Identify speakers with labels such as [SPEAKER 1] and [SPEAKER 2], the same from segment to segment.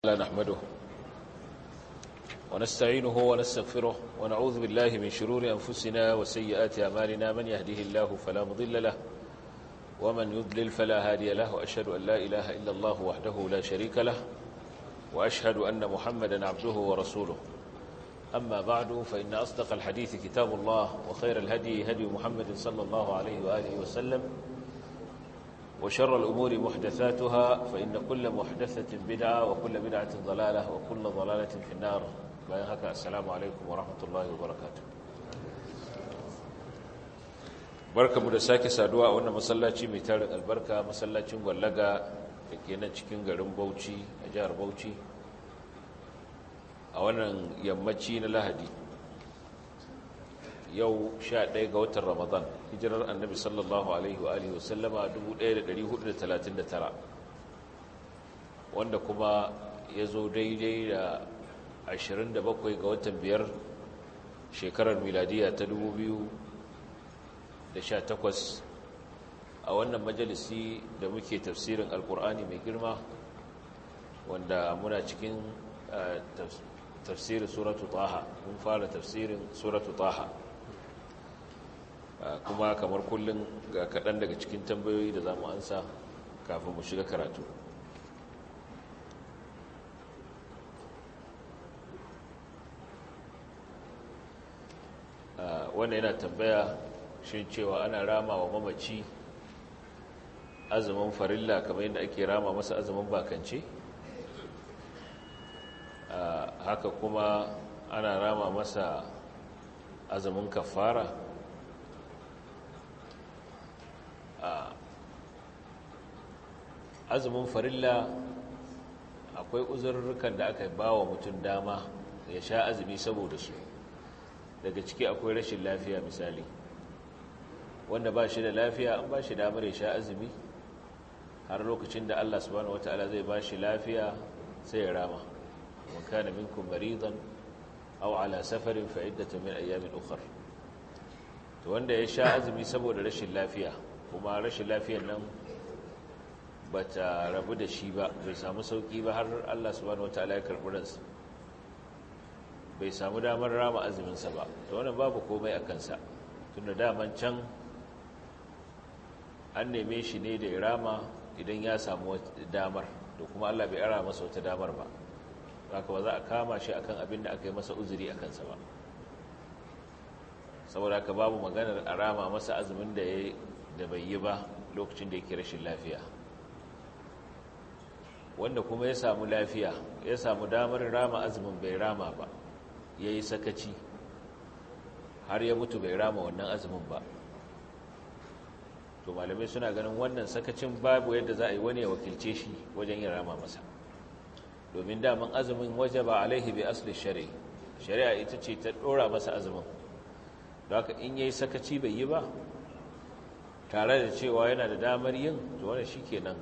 [SPEAKER 1] لا نحمده ونستعينه ونستغفره ونعوذ بالله من شرور أنفسنا وسيئات أعمالنا من يهده الله فلا مضل له ومن يضلل فلا هادي له وأشهد أن لا إله إلا الله وحده لا شريك له وأشهد أن محمدا عبده ورسوله أما بعد فإن أصدق الحديث كتاب الله وخير الهدي هدي محمد صلى الله عليه وآله وسلم وشر الأمور محدثاتها فإن كل محدثة بدعة وكل بدعة ضلالة وكل ضلالة في النار bayan haka assalamu alaikum wa rahmatullahi wa barakatuh barkamu da sake saduwa a wannan masallaci mai tarin albarka masallacin gwallaga da ke nan cikin garin Bauchi a jihar Bauchi a wannan yammaci na Lahadi yau 11 ga watan Ramadan hijirar Annabi sallallahu alaihi wa alihi wasallama 1439 wanda kuma ya zo daidai da 27 ga watan biyar shekarar miladiya ta 2018 a wannan majalisi da muke tafsirin alkur'ani mai girma wanda muna cikin tafsirin suratu taha mun fara tafsirin suratu taha kuma kamar kullum ga kaɗan daga cikin tambayoyi da za mu ansa kafin mu shiga karatu wanda yana tambaya shi cewa ana rama wa mamaci azumin farilla kamar yadda ake rama masa azumin bakance haka kuma ana rama masa azumin kafara azumin farilla akwai uzurrukan da aka ba wa mutum dama ya sha azumi saboda su daga ciki akwai rashin lafiya misali wanda ba shi da lafiya an ba shi damar ya sha azumi har lokacin da Allah subhanahu wataala zai ba shi lafiya sai ya rama wa kana minkum maridan aw ala safarin fa iddatu min ayamin ukhra to wanda ya sha azumi saboda rashin lafiya kuma rashin lafiyar nan bata rabu da shi ba bai samu sauki ba har Allah subhanahu wataala ya karbi ransa bai samu damar rama azuminsa ba to wannan babu komai a kansa tunda daman can an neme shi ne da ya rama idan ya samu damar to kuma Allah bai ara masa wata damar ba haka ba za a kama shi akan abin da aka yi masa uzuri a kansa ba saboda haka babu maganar a rama masa azumin da ya da bai yi ba lokacin da yake rashin lafiya wanda kuma ya samu lafiya ya samu damar rama azumin bai rama ba ya yi sakaci har ya mutu bai rama wannan azumin ba to malamai suna ganin wannan sakacin babu yadda za a yi wani ya wakilce shi wajen yin rama masa domin daman azumin waje ba alaihi bai asali shari'a shari'a ita ce ta ɗora masa azumin da haka in ya yi sakaci bai yi ba tare da cewa yana da damar yin to wani shi kenan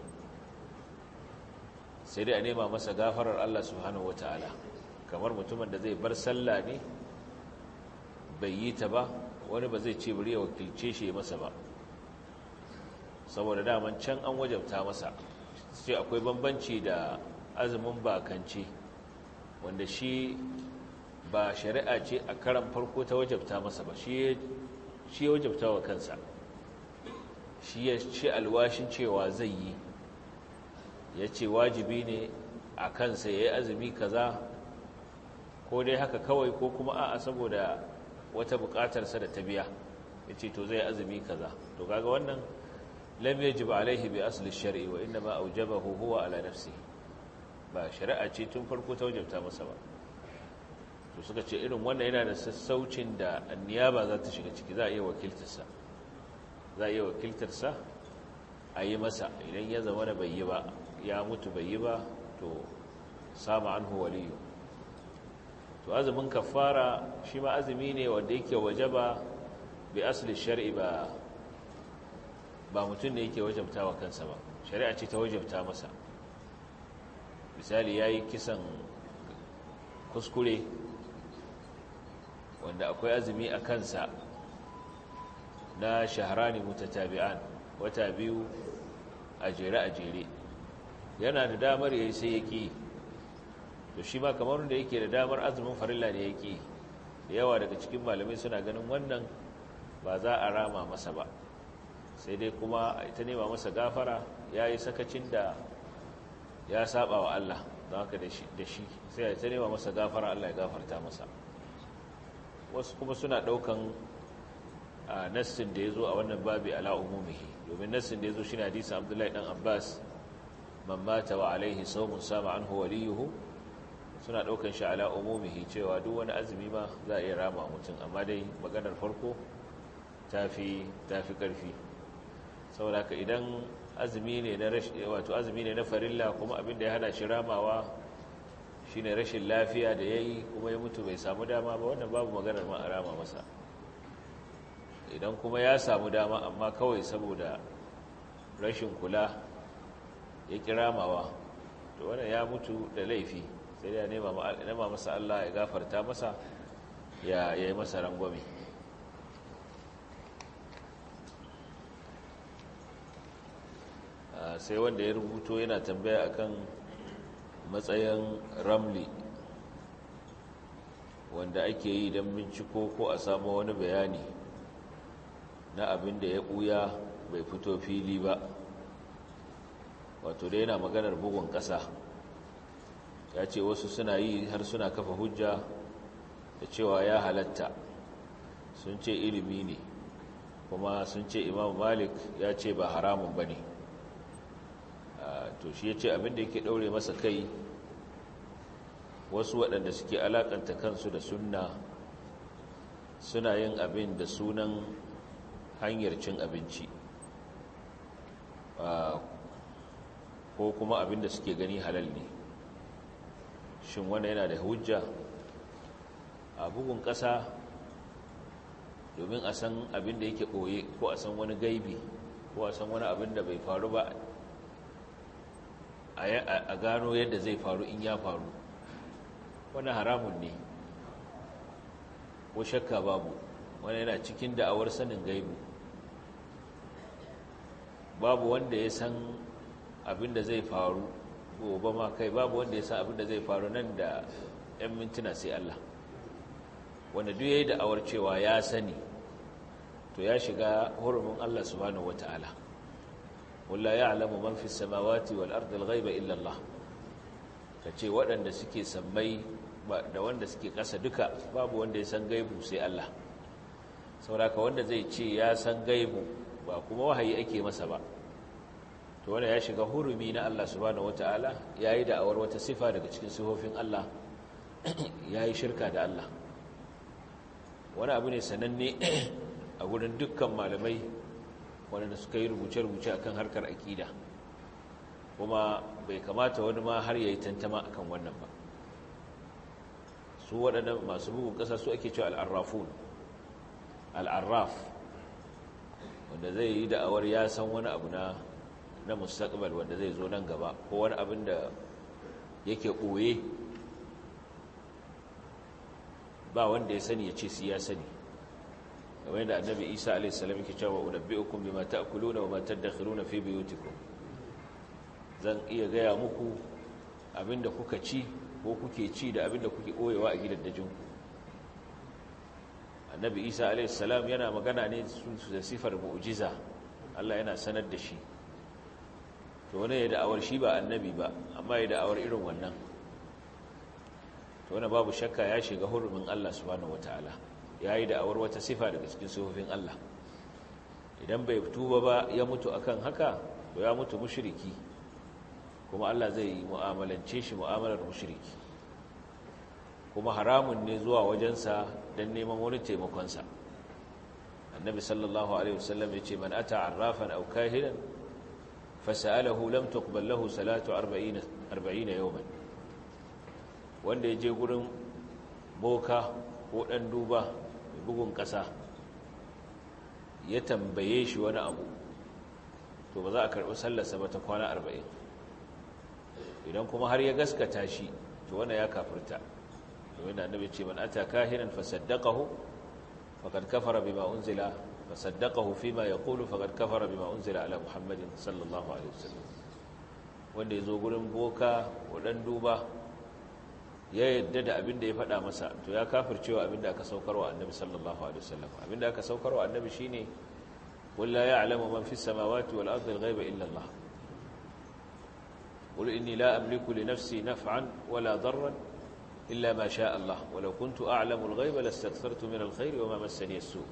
[SPEAKER 1] sai dai a nema masa gafarar Allah subhanahu wa ta'ala kamar mutumin da zai bar sallah ne bai yi ta ba wani ba zai ce bari ya wakilce shi masa ba saboda daman can an wajabta masa ce akwai bambanci da azumin bakance wanda shi ba shari'a ce a karan farko ta wajabta masa ba shi ya wajabta wa kansa shi ya ce alwashin cewa zai yi ya ce wajibi ne a kansa ya yi azumi kaza ko dai haka kawai ko kuma a'a saboda wata bukatarsa da ta biya ya ce to zai azumi kaza to kaga wannan lam yajib alaihi bi asli shar'i wa inma aujabahu huwa ala nafsi ba shari'a ce tun farko ta wajabta masa ba to suka ce irin wannan yana da sassaucin da anniyaba za ta shiga ciki za a iya wakiltarsa za a iya wakiltarsa a yi masa idan ya zama da bai yi ba ya mutu bai yi ba to sama anhu waliyu to azumin kafara shi ma azumi ne wanda yake wajaba bi asli shar'i ba ba mutum ne yake wajabta wa kansa ba shari'a ce ta wajabta masa misali yayi kisan kuskure wanda akwai azumi a kansa na shaharani mutatabi'an wata biyu a jere a jere yana da damar yayi sai ya ƙi to shi ma kamar wanda yake da damar azumin farilla ne yake da yawa daga cikin malamai suna ganin wannan ba za a rama masa ba sai dai kuma ita nema masa gafara ya yi sakacin da ya saba wa Allah don haka da shi sai ita nema masa gafara Allah ya gafarta masa wasu kuma suna ɗaukan a nassin da ya zo a wannan babi ala umumihi domin nassin da ya zo shi na hadisun abdullahi ɗan abbas man mata wa alaihi saumun sama an waliyuhu suna ɗaukan shi ala umumihi cewa duk wani azumi ma za a iya rama mutum amma dai maganar farko ta fi ƙarfi saboda haka idan azumi ne na wato azumi ne na farilla kuma abin da ya hana shi ramawa shine rashin lafiya da yayi kuma ya mutu bai samu dama ba wannan babu maganar ma a rama masa idan kuma ya samu dama amma kawai saboda rashin kula ya kiramawa to wannan ya mutu da laifi sai ya nema masa Allah ya gafarta masa ya yi masa rangwame sai wanda ya rubuto yana tambaya akan matsayin ramli wanda ake yi don binciko ko a samu wani bayani na abin da ya ɓuya bai fito fili ba wato da yana maganar bugun ƙasa ya ce wasu suna yi har suna kafa hujja da cewa ya halatta sun ce ilimi ne kuma sun ce imam malik ya ce ba haramun ba ne to shi ya ce abinda yake ɗaure masa kai wasu waɗanda suke alaƙanta kansu da sunna suna yin abin da sunan hanyar cin abinci ko kuma abin da suke gani halal ne shin wanda yana da hujja a bugun ƙasa domin a san abin da yake ɓoye ko a san wani gaibi ko a san wani abin da bai faru ba a gano yadda zai faru in ya faru wani haramun ne ko shakka babu wani yana cikin da'awar sanin gaibu babu wanda ya san abin da zai faru gobe ma kai babu wanda ya san abin da zai faru nan da 'yan mintuna sai Allah wanda duk ya yi da'awar cewa ya sani to ya shiga hurumin Allah subhanahu wata'ala walla ya alamu man fi samawati wal ardi al-ghaiba illa Allah kace waɗanda suke sammai da wanda suke ƙasa duka babu wanda ya san gaibu sai Allah sauraka wanda zai ce ya san gaibu ba kuma wahayi ake masa ba to wanda ya shiga hurumi na Allah subhanahu wataala yayi da'awar wata sifa daga cikin sifofin Allah yayi shirka da Allah wani abu ne sananne a gurin dukkan malamai wanda suka yi rubuce-rubuce akan harkar akida kuma bai kamata wani ma har yayi tantama akan wannan ba su waɗannan masu bugun ƙasa su ake cewa al'arrafun al'arraf wanda zai yi da'awar ya san wani abu na na mustaqbal wanda zai zo nan gaba ko wani abin da yake ɓoye ba wanda ya sani ya ce su ya sani kamar yadda annabi isa a.s. yake cewa unabbi'ukum bima ta'kuluna wa ma tadakhiruna fi buyutikum zan iya gaya muku abinda kuka ci ko kuke ci da abinda kuke ɓoyewa a gidaddajinku annabi isa a.s. yana magana ne da sifar mu'jiza allah yana sanar da shi to wani ya da'awar shi ba annabi ba amma ya da'awar irin wannan to wani babu shakka ya shiga hurumin allah subhanahu wata'ala ya yi da'awar wata sifa daga cikin sifofin allah idan bai tuba ba ya mutu akan haka to ya mutu mushriki kuma allah zai mu'amalance shi mu'amalar mushriki kuma haramun ne zuwa wajensa don neman wani taimakonsa annabi sallallahu alaihi wasallam ya ce man ata arrafan aw kahinan fasa'alahu lam tuqbal lahu salatu 40 40 yawman wanda ya je gurin boka ko dan duba bugun kasa ya tambaye shi wani abu to ba za a karbi sallarsa ba ta kwana 40 idan kuma har ya gaskata shi to wanda ya kafirta domin da annabi ce man ata kahinan fasaddaqahu faqad kafara bima unzila fasaddaqahu fima yaqulu faqad kafara bima unzila ala muhammadin sallallahu alaihi wasallam wanda yazo gurin boka wadan duba ya yadda da abin da ya faɗa masa to ya kafircewa abin da aka saukarwa annabi sallallahu alaihi wasallam abin da aka saukarwa annabi shine qul la ya'lamu man fis samawati wal ardi al-ghaiba illa Allah qul inni la amliku li nafsi naf'an wala darran illa ma sha Allah walau kuntu a'lamu al-ghaiba lastakthartu min al-khairi wa ma massani as-su'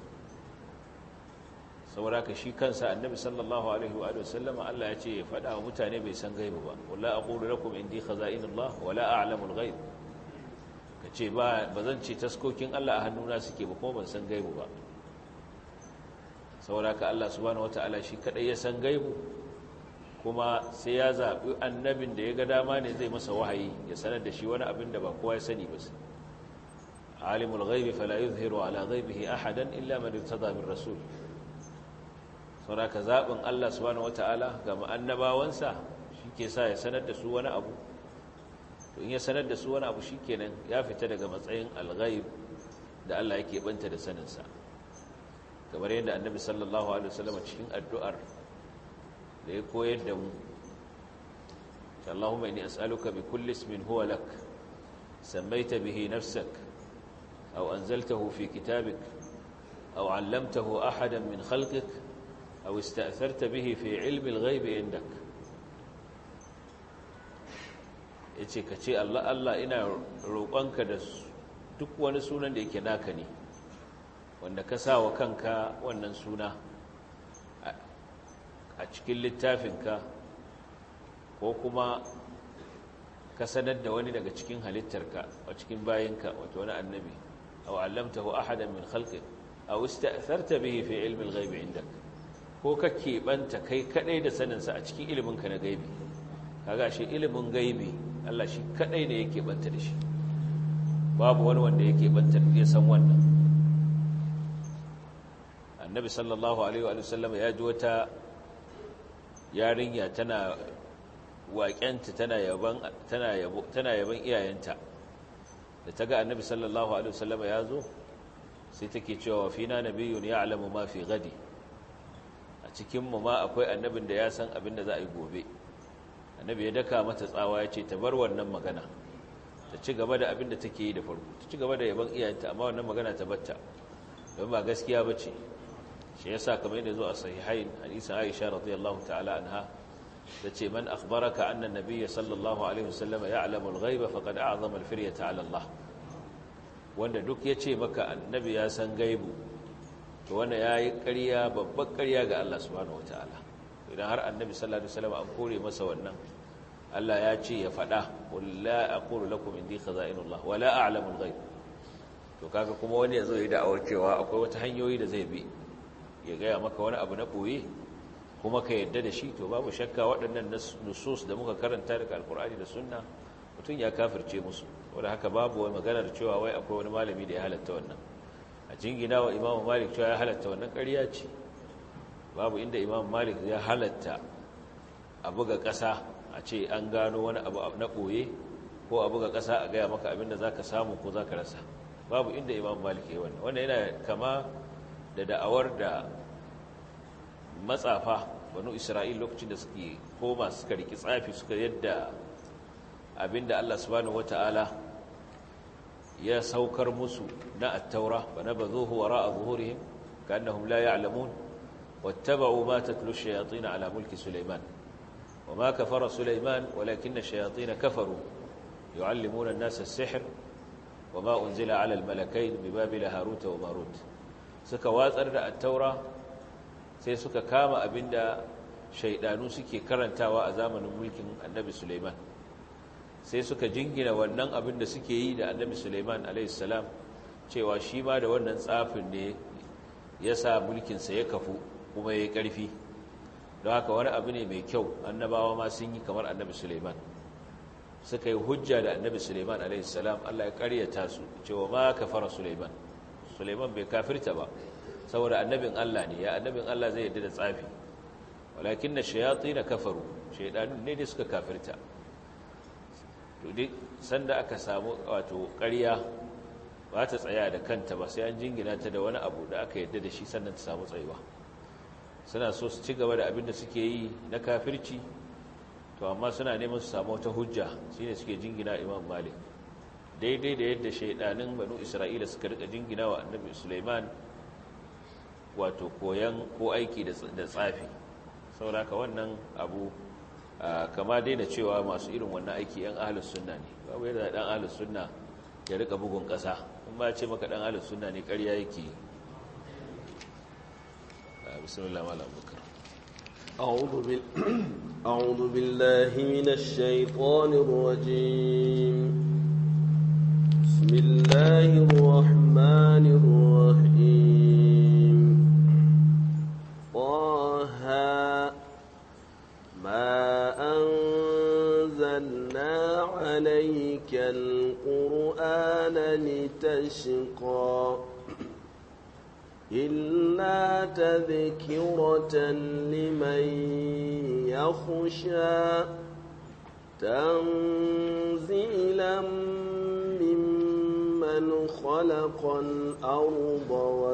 [SPEAKER 1] saboda ka shi kansa annabi sallallahu alaihi wa sallam Allah ya ce ya faɗa wa mutane bai san gaibu ba wala aqulu lakum indi khaza'inullah wala a'lamu al-ghaib kace ba bazan ce taskokin Allah a hannuna suke ba kuma ban san gaibu ba saboda ka Allah subhanahu wataala shi kadai ya san gaibu kuma sai ya zabi annabin da ya ga dama ne zai masa wahayi ya sanar da shi wani abin da ba kowa ya sani ba alimul ghaibi fala yuzhiru ala ghaibihi ahadan illa man irtada min rasul sauraka zaɓin Allah subhanahu wata'ala ga annabawansa shi ke sa ya sanar da su wani abu to in ya sanar da su wani abu shi kenan ya fita daga matsayin alghaib da Allah yake banta da saninsa kamar yadda annabi sallallahu alaihi wasallam cikin addu'ar da ya koyar da mu Allahumma inni as'aluka bi kulli ismin huwa lak sammaita bihi nafsak aw anzaltahu fi kitabik aw 'allamtahu ahadan min khalqik أو استأثرت به في علم الغيب عندك yace ka ce Allah Allah ina roƙonka da duk wani sunan da yake naka ne wanda ka sa wa kanka wannan suna a cikin littafinka ko kuma ka sanar da wani daga cikin halittarka a cikin bayinka wato wani annabi aw allamtahu ahadan min khalqik aw ista'tharta bihi fi ilmi al-ghaib indaka ko ka keɓanta kai kaɗai da saninsa a cikin iliminka na gaibi kaga shi ilimin gaibi Allah shi kaɗai ne ya keɓanta da shi babu wani wanda ya keɓanta ya san wannan annabi sallallahu alaihi wa sallam ya ji wata yarinya tana waƙenta tana yaban tana yabo tana yaban iyayenta da ta ga annabi sallallahu alaihi wa sallam ya zo sai take cewa fina nabiyyun ya'lamu ma fi gadi cikinmu ma akwai annabin da ya san abin da za a yi gobe annabi ya daka mata tsawa ya ce ta bar wannan magana ta ci gaba da abin da take yi da farko ta ci gaba da yaban iyayenta amma wannan magana ta batta don ba gaskiya ba ce shi ya sa kamar yadda zo a sahihain hadisin aisha radiyallahu ta'ala anha ta ce man akhbaraka anna nabiyya sallallahu alaihi wasallam ya'lamu al-ghaiba faqad a'zama al-firyata 'ala Allah wanda duk ya ce maka annabi ya san gaibu to wanda ya yi ƙarya babbar ƙarya ga Allah subhanahu wa ta'ala idan har annabi sallallahu alaihi wasallam an kore masa wannan Allah ya ce ya faɗa wala aqulu lakum indi khaza'inullah wala a'lamu al-ghaib to kaga kuma wani yazo ya da'awar cewa akwai wata hanyoyi da zai bi ya gaya maka wani abu na boye kuma ka yadda da shi to babu shakka waɗannan nusus da muka karanta daga alkur'ani da sunna mutum ya kafirce musu wanda haka babu wani maganar cewa wai akwai wani malami da ya halatta wannan a jingina wa imamu malik cewa ya halatta wannan ƙarya ce babu inda imamu malik ya halatta a buga ƙasa a ce an gano wani abu na ɓoye ko a buga ƙasa a gaya maka abinda za ka samu ko za ka rasa babu inda imamu malik ya yi wannan wannan yana kama da da'awar da matsafa banu isra'il lokacin da suke koma suka riki tsafi suka yadda abinda allah subhanahu wata'ala ya saukar musu na attaura ba na bazuhu wara a zuhurihim ka annahum la ya'lamun wattaba'u ma tatlu shayatin ala mulki sulaiman wa ma kafara sulaiman walakinna shayatin kafaru yu'allimuna an-nasa as-sihr wa ma unzila ala al-malakayn bi babila harut wa marut suka watsar da attaura sai suka kama abinda shaidanu suke karantawa a zamanin mulkin annabi Sulaiman sai suka jingina wannan abin da suke yi da annabi Sulaiman alaihissalam cewa shi ma da wannan tsafin ne ya sa mulkinsa ya kafu kuma ya yi ƙarfi don haka wani abu ne mai kyau annabawa ma sun yi kamar annabi Sulaiman suka yi hujja da annabi Sulaiman alaihissalam Allah ya ƙaryata su cewa ma kafara Sulaiman Sulaiman bai kafirta ba saboda annabin Allah ne ya annabin Allah zai yadda da tsafi walakin na shayatsi na kafaru shaidanun ne dai suka kafirta to duk sanda aka samu wato ƙarya ba ta tsaya da kanta ba sai an jingina ta da wani abu da aka yadda da shi sannan ta samu tsayuwa suna so su ci gaba da abin da suke yi na kafirci to amma suna neman su samu wata hujja shine suke jingina imam malik daidai da yadda shaidanin banu isra'ila suka rika jingina wa annabi suleiman wato koyan ko aiki da tsafi sauraka wannan abu kama daina cewa masu irin wannan aiki yan ahalus sunna ne babu yadda dan ahalus sunna ya rika bugun kasa in ba ce maka dan ahalus sunna ne ƙarya yake bismillah malam bukar
[SPEAKER 2] أعوذ, بال... أعوذ بالله من الشيطان الرجيم بسم الله الرحمن الرحيم طه ما أنزلنا عليك القرآن لتشقى إلا تذكرة لمن يخشى تنزيلا ممن خلق الأرض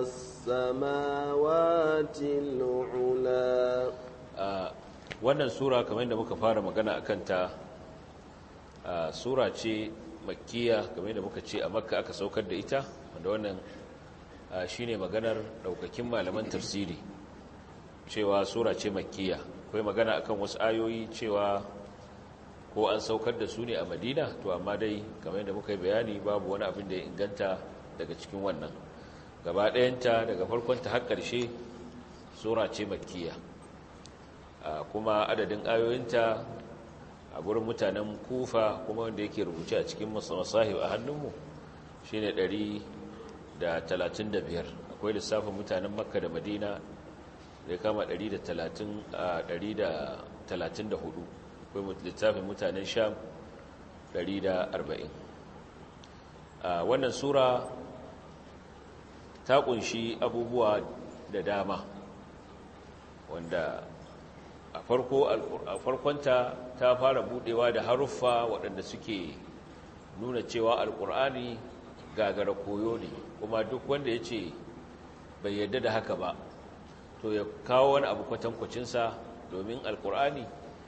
[SPEAKER 2] والسماوات العلا
[SPEAKER 1] wannan sura kamar yadda muka fara magana a kanta sura ce makkiya kamar yadda muka ce a makka aka saukar da ita wanda wannan shi ne maganar daukakin malaman tafsiri cewa sura ce makkiya akwai magana akan wasu ayoyi cewa ko an saukar da su ne a madina to amma dai kamar yadda muka yi bayani babu wani abin da ya inganta daga cikin wannan gaba ɗayanta daga farkonta har ƙarshe sura ce makkiya kuma adadin ayoyinta a gurin mutanen kufa kuma wanda yake rubuce a cikin masahib a hannunmu shi ne da talatin da biyar akwai lissafin mutanen makka da madina da ya kama ɗari da talatin da hudu akwai lissafin mutanen sham ɗari da arba'in wannan sura ta kunshi abubuwa da dama wanda a farkonta ta fara budewa da haruffa waɗanda suke nuna cewa alƙur'ani gagara koyo ne kuma duk wanda ya ce bai yarda da haka ba to ya kawo wani abu kwatankwacinsa domin alkur'ani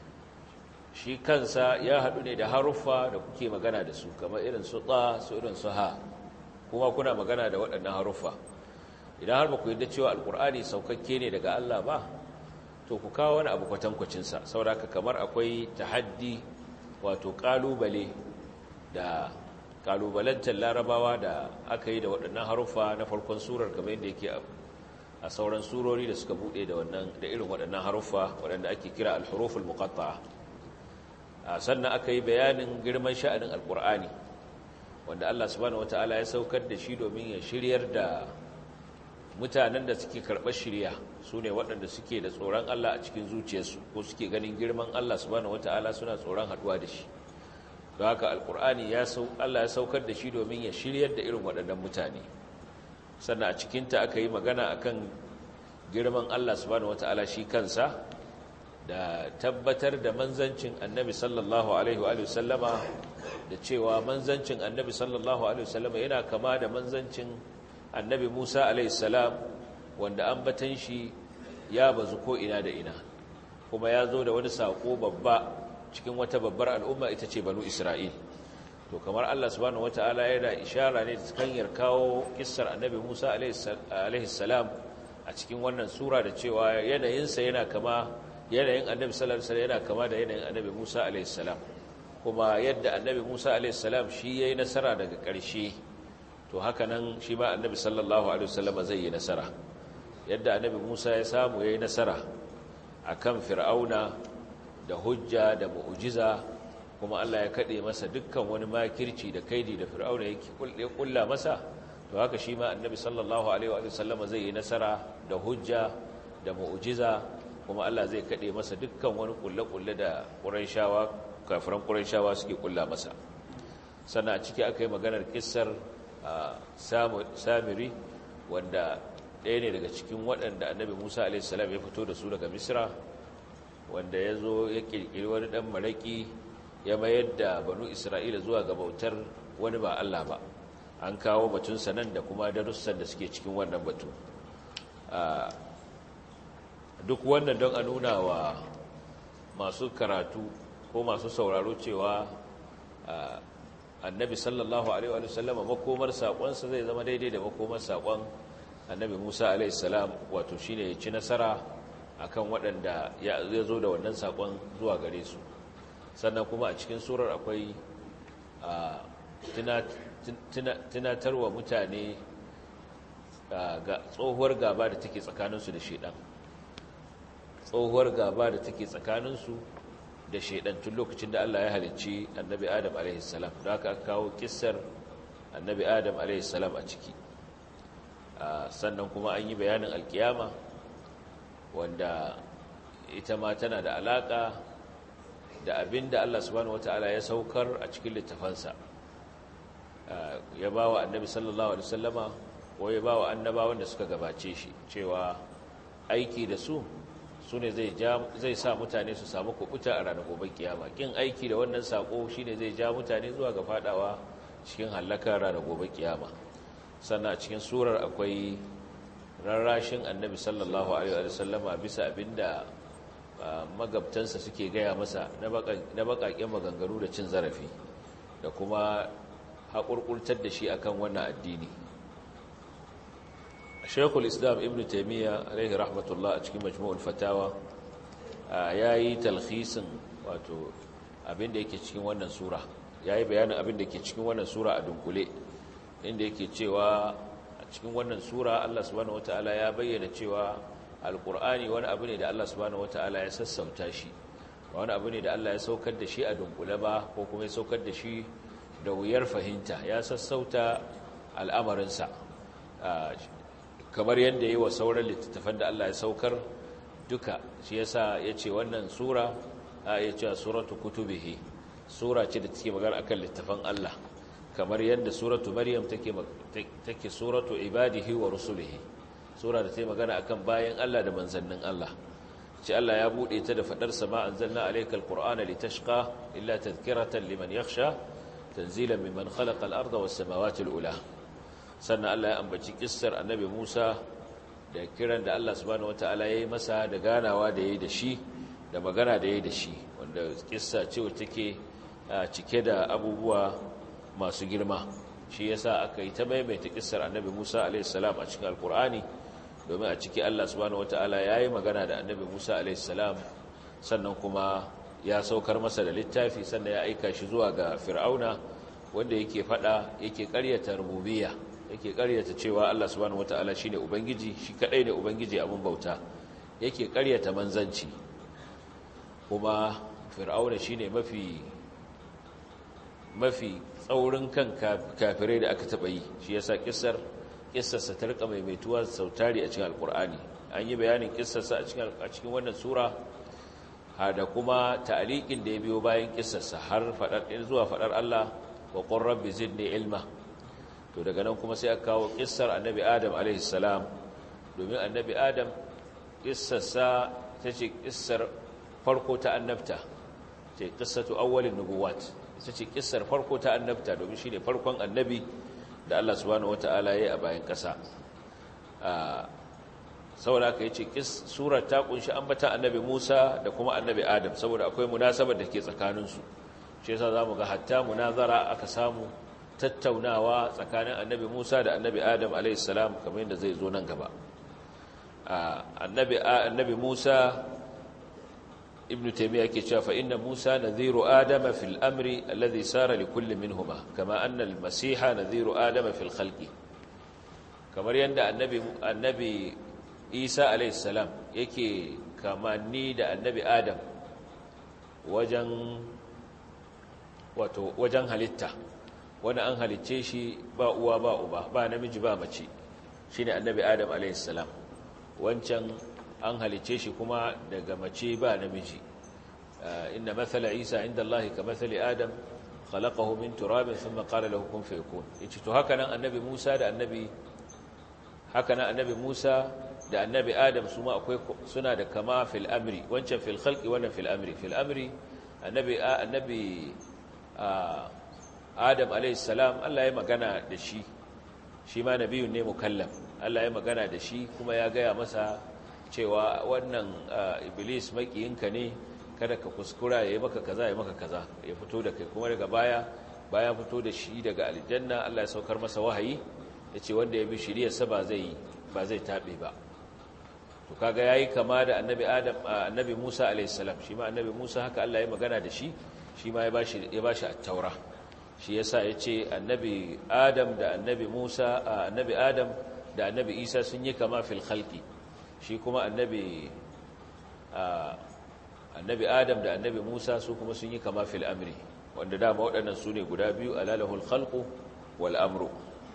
[SPEAKER 1] shi kansa ya haɗu ne da haruffa da kuke magana da su kamar irin su tsa su irin su ha kuma kuna magana da waɗannan haruffa idan har ba ku yarda cewa alkur'ani saukakke ne daga Allah ba to ku kawo wani abu kwatankwacinsa sauraka kamar akwai tahaddi wato ƙalubale da kalubalantar larabawa da aka yi da waɗannan haruffa na farkon surar kamar yadda yake a sauran surori da suka buɗe da wannan da irin waɗannan haruffa waɗanda ake kira al-huruful muqatta'a sannan aka yi bayanin girman sha'anin alqur'ani wanda Allah subhanahu wataala ya saukar da shi domin ya shiryar da mutanen da suke karɓar shirya su ne waɗanda suke da tsoron Allah a cikin zuciyarsu ko suke ganin girman Allah subhanahu wataala suna tsoron haɗuwa da shi don haka alkur'ani ya sau Allah ya saukar da shi domin ya shiryar da irin waɗannan mutane sannan a cikinta aka yi magana akan girman Allah subhanahu wata'ala shi kansa da tabbatar da manzancin annabi sallallahu alaihi wa sallama da cewa manzancin annabi sallallahu alaihi wa sallama yana kama da manzancin annabi Musa alaihi salam wanda ambatan shi ya bazu ko ina da ina kuma ya zo da wani sako babba cikin wata babbar al'umma ita ce banu Isra'il to kamar Allah subhanahu wata'ala yana ishara ne ta hanyar kawo kissar annabi Musa alaihi salam a cikin wannan sura da cewa yanayinsa yana kama yanayin annabi sallallahu alaihi yana kama da yanayin annabi Musa alaihi salam kuma yadda annabi Musa alaihi salam shi yayi nasara daga ƙarshe to haka nan shi ma annabi sallallahu alaihi wasallam zai yi nasara yadda annabi Musa ya samu yayi nasara akan fir'auna da hujja da mu'jiza kuma Allah ya kade masa dukkan wani makirci da kaidi da fir'auna yake kulla masa to haka shi ma annabi sallallahu alaihi wa sallama zai yi nasara da hujja da mu'jiza kuma Allah zai kade masa dukkan wani kulle-kulle da Qurayshawa kafiran Qurayshawa suke kulla masa sannan a ciki aka yi maganar kissar Samiri wanda ɗaya ne daga cikin waɗanda annabi Musa alaihi salam ya fito da su daga Misra wanda ya zo ya ƙirƙiri wani ɗan maraƙi ya mayar da banu Isra'ila zuwa ga bautar wani ba Allah ba an kawo batunsa nan da kuma darussan da suke cikin wannan batu duk wannan don a nuna wa masu karatu ko masu sauraro cewa annabi sallallahu alaihi wa sallama makomar saƙonsa zai zama daidai da makomar saƙon annabi musa alaihi salam wato shine ya ci nasara akan waɗanda ya zo da wannan saƙon zuwa gare su sannan kuma a cikin surar akwai tunatarwa mutane ga tsohuwar gaba da take tsakaninsu da shaidan tsohuwar gaba da take tsakaninsu da shaidan tun lokacin da Allah ya halicci annabi Adam alaihissalam da aka kawo kissar annabi Adam alaihissalam a ciki sannan kuma an yi bayanin alkiyama wanda ita ma tana da alaka da abin da Allah subhanahu wata'ala ya saukar a cikin littafansa ya ba wa annabi sallallahu alaihi wasallama ko ya ba wa annabawan da suka gabace shi cewa aiki da su su ne zai sa mutane su samu kubuta a ranar gobe kiyama kin aiki da wannan sako shine zai ja mutane zuwa ga fadawa cikin halakar ranar gobe kiyama sannan a cikin surar akwai rarrashin annabi sallallahu alaihi wasallama bisa abinda magabtansa suke gaya masa na bakaken maganganu da cin zarafi da kuma haƙurƙurtar da shi akan wannan addini shekul islam ibn taimiyya alaihi rahmatullah a cikin majmu'ul fatawa ya yi talhisin wato abinda yake cikin wannan sura ya yi bayanin abinda ke cikin wannan sura a dunkule inda yake cewa a cikin wannan sura allah subhanahu wata'ala ya bayyana cewa alkur'ani wani abu ne da allah subhanahu wata'ala ya sassauta shi wani abu ne da allah ya saukar da shi a dunkule ba ko kuma ya saukar da shi da wuyar fahimta ya sassauta al'amarinsa kamar yadda yi wa sauran littattafan da Allah ya saukar duka shi yasa ya ce wannan sura a ya ce suratu kutubihi sura ce da take magana akan littattafan Allah kamar yadda suratu maryam take take suratu ibadihi wa rusulihi sura da take magana akan bayan Allah da manzannin Allah ce Allah ya bude ta da fadar sama anzalna alaykal qur'ana litashqa illa tadhkiratan liman yakhsha tanzilan mimman khalaqa al-arda was samawati al-ula sannan Allah ya ambaci kissar annabi Musa da kiran da Allah subhanahu wataala yayi masa da ganawa da yayi da shi da magana da yayi da shi wanda kissa ce wacce take cike da abubuwa masu girma shi yasa aka yi ta maimaita kissar annabi Musa alayhi salam a cikin alkur'ani domin a ciki Allah subhanahu wataala yayi magana da annabi Musa alayhi salam sannan kuma ya saukar masa da littafi sannan ya aika shi zuwa ga fir'auna wanda yake fada yake ƙaryata rububiyya yake karyata cewa Allah subhanahu wataala shine ubangiji shi kadai ne ubangiji abun bauta yake karyata manzanci kuma fir'auna shine mafi mafi tsaurin kan kafirai da aka taba yi shi yasa kissar kissarsa ta rika maimaituwa sautari a cikin alkur'ani an yi bayanin kissarsa a cikin a cikin wannan sura da kuma ta'liqin da ya biyo bayan kissarsa har fadar zuwa fadar Allah wa qur rabbi zidni ilma to daga nan kuma sai aka kawo kissar annabi adam alaihi salam domin annabi adam kissarsa ta ce kissar farko ta annabta ce kissatu awwalin nubuwat ita ce kissar farko ta annabta domin shine farkon annabi da Allah subhanahu wataala yayi a bayan kasa saboda aka yi ce surar ta kunshi ambata annabi Musa da kuma annabi Adam saboda akwai munasabar da ke tsakaninsu shi yasa zamu ga hatta munazara aka samu tattaunawa tsakanin annabi Musa da annabi Adam alaihissalam kamar yadda zai zo nan gaba annabi Musa ibn taymiya yake cewa fa inna Musa nadhiru Adam fil amri alladhi sara li kulli minhuma kama anna al-masiha nadhiru Adam fil khalqi kamar yadda annabi annabi Isa alaihissalam yake kamanni da annabi Adam wajen wato wajen halitta wani an halicce shi ba uwa ba uba ba namiji ba mace shi ne annabi adam alaihissalam wancan an halicce shi kuma daga mace ba namiji inda matsala isa inda Allah ka matsali adam khalaqahu min turabin thumma qala lahu kun fayakun yace to haka nan annabi Musa da annabi haka nan annabi Musa da annabi Adam su ma akwai suna da kama fil amri wancan fil khalqi wannan fil amri fil amri annabi annabi Adam alayhi salam Allah ya magana da shi shi ma nabiyun ne mukallam Allah ya magana da shi kuma ya gaya masa cewa wannan iblis makiyinka ne kada ka kuskura ya yi maka kaza ya maka kaza ya fito da kai kuma daga baya bayan fito da shi daga aljanna Allah ya saukar masa wahayi yace wanda ya bi shiriyarsa ba zai ba zai tabe ba to kaga yayi kama da annabi Adam annabi Musa alayhi salam shi ma annabi Musa haka Allah ya magana da shi shi ma ya bashi ya bashi at-taura shi yasa yace annabi Adam da annabi Musa annabi Adam da annabi Isa sun yi kama fil khalqi shi kuma annabi annabi Adam da annabi Musa su kuma sun yi kama fil amri wanda dama waɗannan su ne guda biyu alalahul khalqu wal amru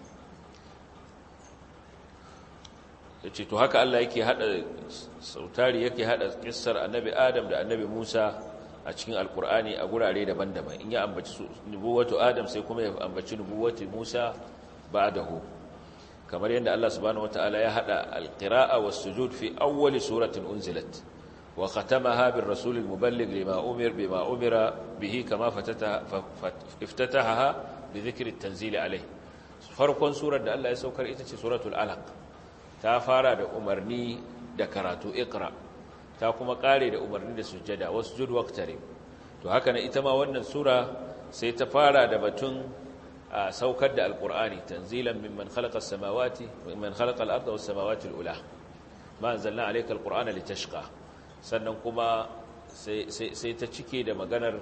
[SPEAKER 1] yace to haka Allah yake hada sautari yake hada kissar annabi Adam da annabi Musa a cikin alkur'ani a gurare daban-daban in ya ambaci nubuwatu Adam sai kuma ya ambaci nubuwatu Musa ba'dahu kamar yadda Allah subhanahu wataala ya hada alqira'a was-sujud fi awwal suratin unzilat wa khatamaha bir rasul al-muballigh lima umir bima umira bihi kama fatataha iftatahaha bi dhikri at-tanzil alayhi farkon surar da Allah ya saukar ita ce suratul alaq ta fara da umarni da karatu ikra ta kuma kare da umarni da sujjada wasjud waqtarib to haka ne ita ma wannan sura sai ta fara da batun saukar da alqur'ani tanzilan mimman khalaqa as-samawati mimman khalaqa al-ardha was-samawati al-ula ma anzalna alayka al-qur'ana litashqa sannan kuma sai sai ta cike da maganar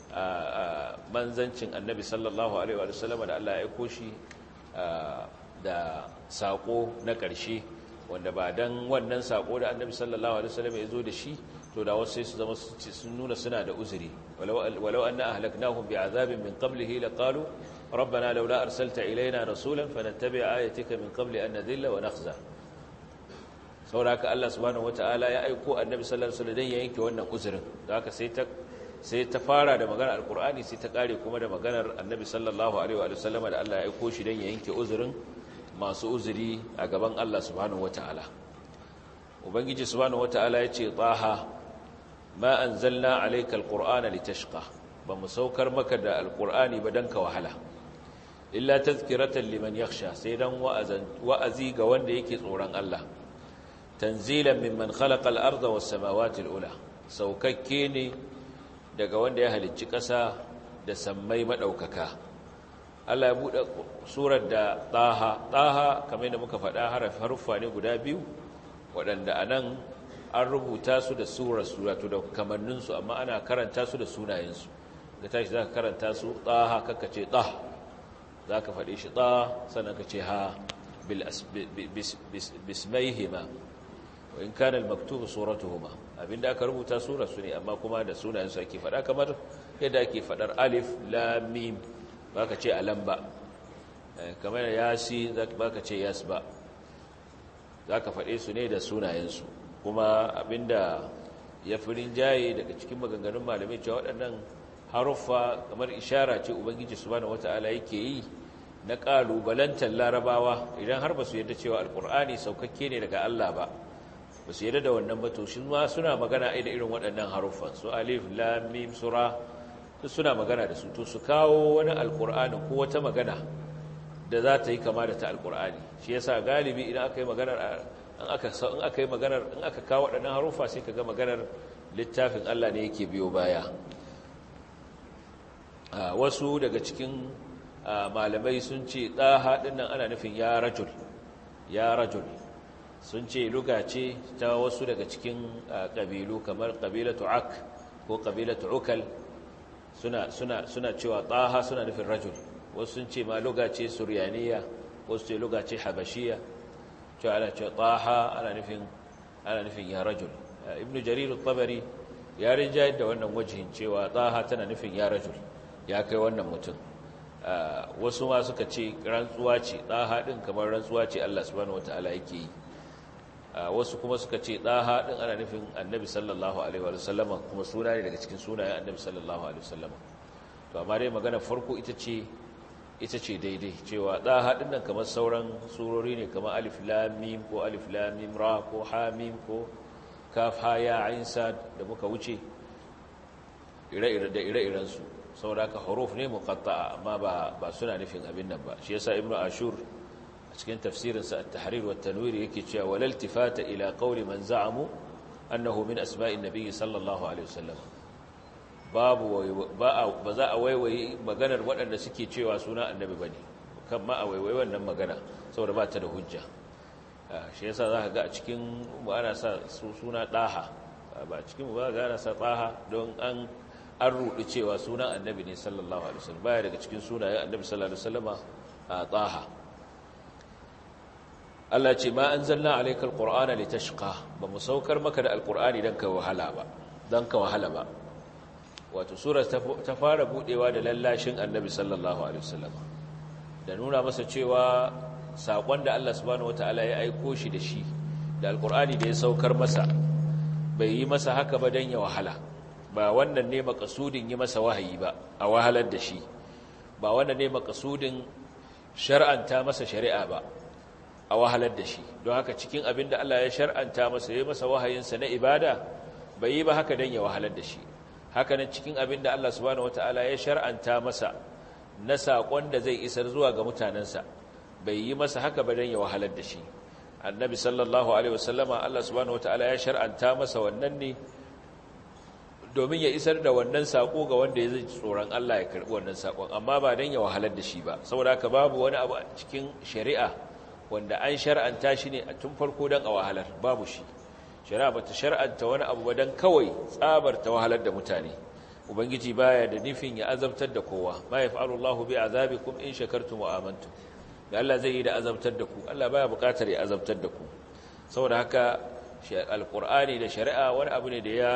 [SPEAKER 1] manzancin annabi sallallahu alaihi wa sallam da Allah ya aiko shi da saƙo na ƙarshe wanda ba don wannan saƙo da annabi sallallahu alaihi wasallam ya zo da shi to da wasu sai su zama sun nuna suna da uzuri walau anna ahlaknahum bi'azabin min qablihi laqalu rabbana laula arsalta ilaina rasulan fanattabi' ayatika min qabli an nadhilla wa nakhza sauraka Allah subhanahu wataala ya aiko annabi sallallahu alaihi wasallam dan ya yanke wannan uzurin da haka sai ta sai ta fara da maganar alqur'ani sai ta kare kuma da maganar annabi sallallahu alaihi wa sallama da Allah ya aiko shi dan ya yanke uzurin masu uzuri a gaban Allah subhanahu wata'ala ubangiji subhanahu wata'ala ya ce taha ma anzalna alayka alqur'ana litashqa ba mu saukar maka da alqur'ani ba dan ka wahala illa tazkiratan liman yakhsha sai dan wa'azi ga wanda yake tsoron Allah tanzilan mimman khalaqa al-ardha was samawati al-ula saukakke ne daga wanda ya halicci ƙasa da sammai madaukaka Allah ya buɗe surar da ɗaha ɗaha kamar yadda muka faɗa haruffa ne guda biyu waɗanda a nan an rubuta su da surar suratu da kamanninsu amma ana karanta su da sunayensu ga tashi za ka karanta su ɗaha kaka ce ɗah za ka faɗi shi ɗah sannan ka ce ha bismaihima wa in kana al-maktubu suratuhuma abinda aka rubuta surar su ne amma kuma da sunayensu ake faɗa kamar yadda ake faɗar alif lam mim ba ka ce alam ba kamar yasi ba ka ce yas ba za ka faɗe su ne da sunayensu kuma abinda ya fi rinjaye daga cikin maganganun malamai cewa waɗannan haruffa kamar ishara ce ubangiji subhanahu wata'ala yake yi na ƙalubalantar larabawa idan har ba su yadda cewa alƙur'ani saukakke ne daga Allah ba ba su yadda da wannan ba to shi ma suna magana da irin waɗannan haruffan su alif lam mim sura suna magana da su to su kawo wani alkur'ani ko wata magana da za ta yi kama da ta alkur'ani shi yasa galibi idan aka yi maganar in aka in aka yi maganar in aka kawo waɗannan harufa sai kaga maganar littafin Allah ne yake biyo baya wasu daga cikin malamai sun ce ɗaha ɗin nan ana nufin ya rajul ya rajul sun ce luga ce ta wasu daga cikin ƙabilu kamar ƙabilatu ak ko ƙabilatu ukal suna suna suna cewa taha suna nufin rajul wasu sun ce ma luga ce suryaniya wasu ce luga ce habashiya cewa ana cewa taha ana nufin ana nufin ya rajul ibnu jarir at-tabari ya rinjayar da wannan wajihin cewa taha tana nufin ya rajul ya kai wannan mutum wasu ma suka ce rantsuwa ce taha din kamar rantsuwa ce Allah subhanahu wataala yake yi wasu kuma suka ce ɗaha ɗin ana nufin annabi sallallahu alaihi wa sallama kuma suna ne daga cikin sunayen annabi sallallahu alaihi wa sallama to amma dai magana farko ita ce ita ce daidai cewa ɗaha ɗin nan kamar sauran surori ne kamar alif lam mim ko alif lam mim ra ko ha mim ko kaf ha ya ain sad da muka wuce ire-ire da ire-iren su saboda ka huruf ne muqatta'a amma ba ba suna nufin abin nan ba shi yasa ibnu ashur a cikin tafsirinsa at-tahrir wa tanwir yake cewa walal tifata ila qawli man za'amu annahu min asma'in nabiy sallallahu alaihi wasallam babu ba za a waiwayi maganar waɗanda suke cewa suna annabi bane kan ma a waiwayi wannan magana saboda ba ta da hujja shi yasa za ka ga a cikin ana sa suna ɗaha ba a cikin ba ga ana sa ɗaha don an an ruɗu cewa sunan annabi ne sallallahu alaihi wasallam baya daga cikin sunayen annabi sallallahu alaihi wasallama a ɗaha Allah ce ma anzalna alayka alqur'ana litashqa ba mu saukar maka da alqur'ani dan ka wahala ba dan ka wahala ba wato sura ta fara budewa da lallashin annabi sallallahu alaihi wasallam da nuna masa cewa sakon da Allah subhanahu wataala ya aiko shi da shi da alqur'ani da ya saukar masa bai yi masa haka ba dan ya wahala ba wannan ne makasudin yi masa wahayi ba a wahalar da shi ba wannan ne makasudin shar'anta masa shari'a ba a wahalar da shi don haka cikin abin da Allah ya shar'anta masa ya masa wahayinsa na ibada bai yi ba haka don ya wahalar da shi haka nan cikin abin da Allah subhanahu wataala ya shar'anta masa na saƙon da zai isar zuwa ga mutanensa bai yi masa haka ba don ya wahalar da shi annabi sallallahu alaihi wasallama Allah subhanahu wataala ya shar'anta masa wannan ne domin ya isar da wannan saƙo ga wanda ya zai tsoron Allah ya karɓi wannan saƙon amma ba don ya wahalar da shi ba saboda haka babu wani abu a cikin shari'a wanda an shar'anta shi ne a tun farko don a wahalar babu shi shari'a ba ta shar'anta wani abu ba don kawai tsabar ta wahalar da mutane ubangiji baya da nufin ya azabtar da kowa ma ya fa'alu Allahu bi azabikum in shakartum wa amantum da Allah zai yi da azabtar da ku Allah baya buƙatar ya azabtar da ku saboda haka alqur'ani da shari'a wani abu ne da ya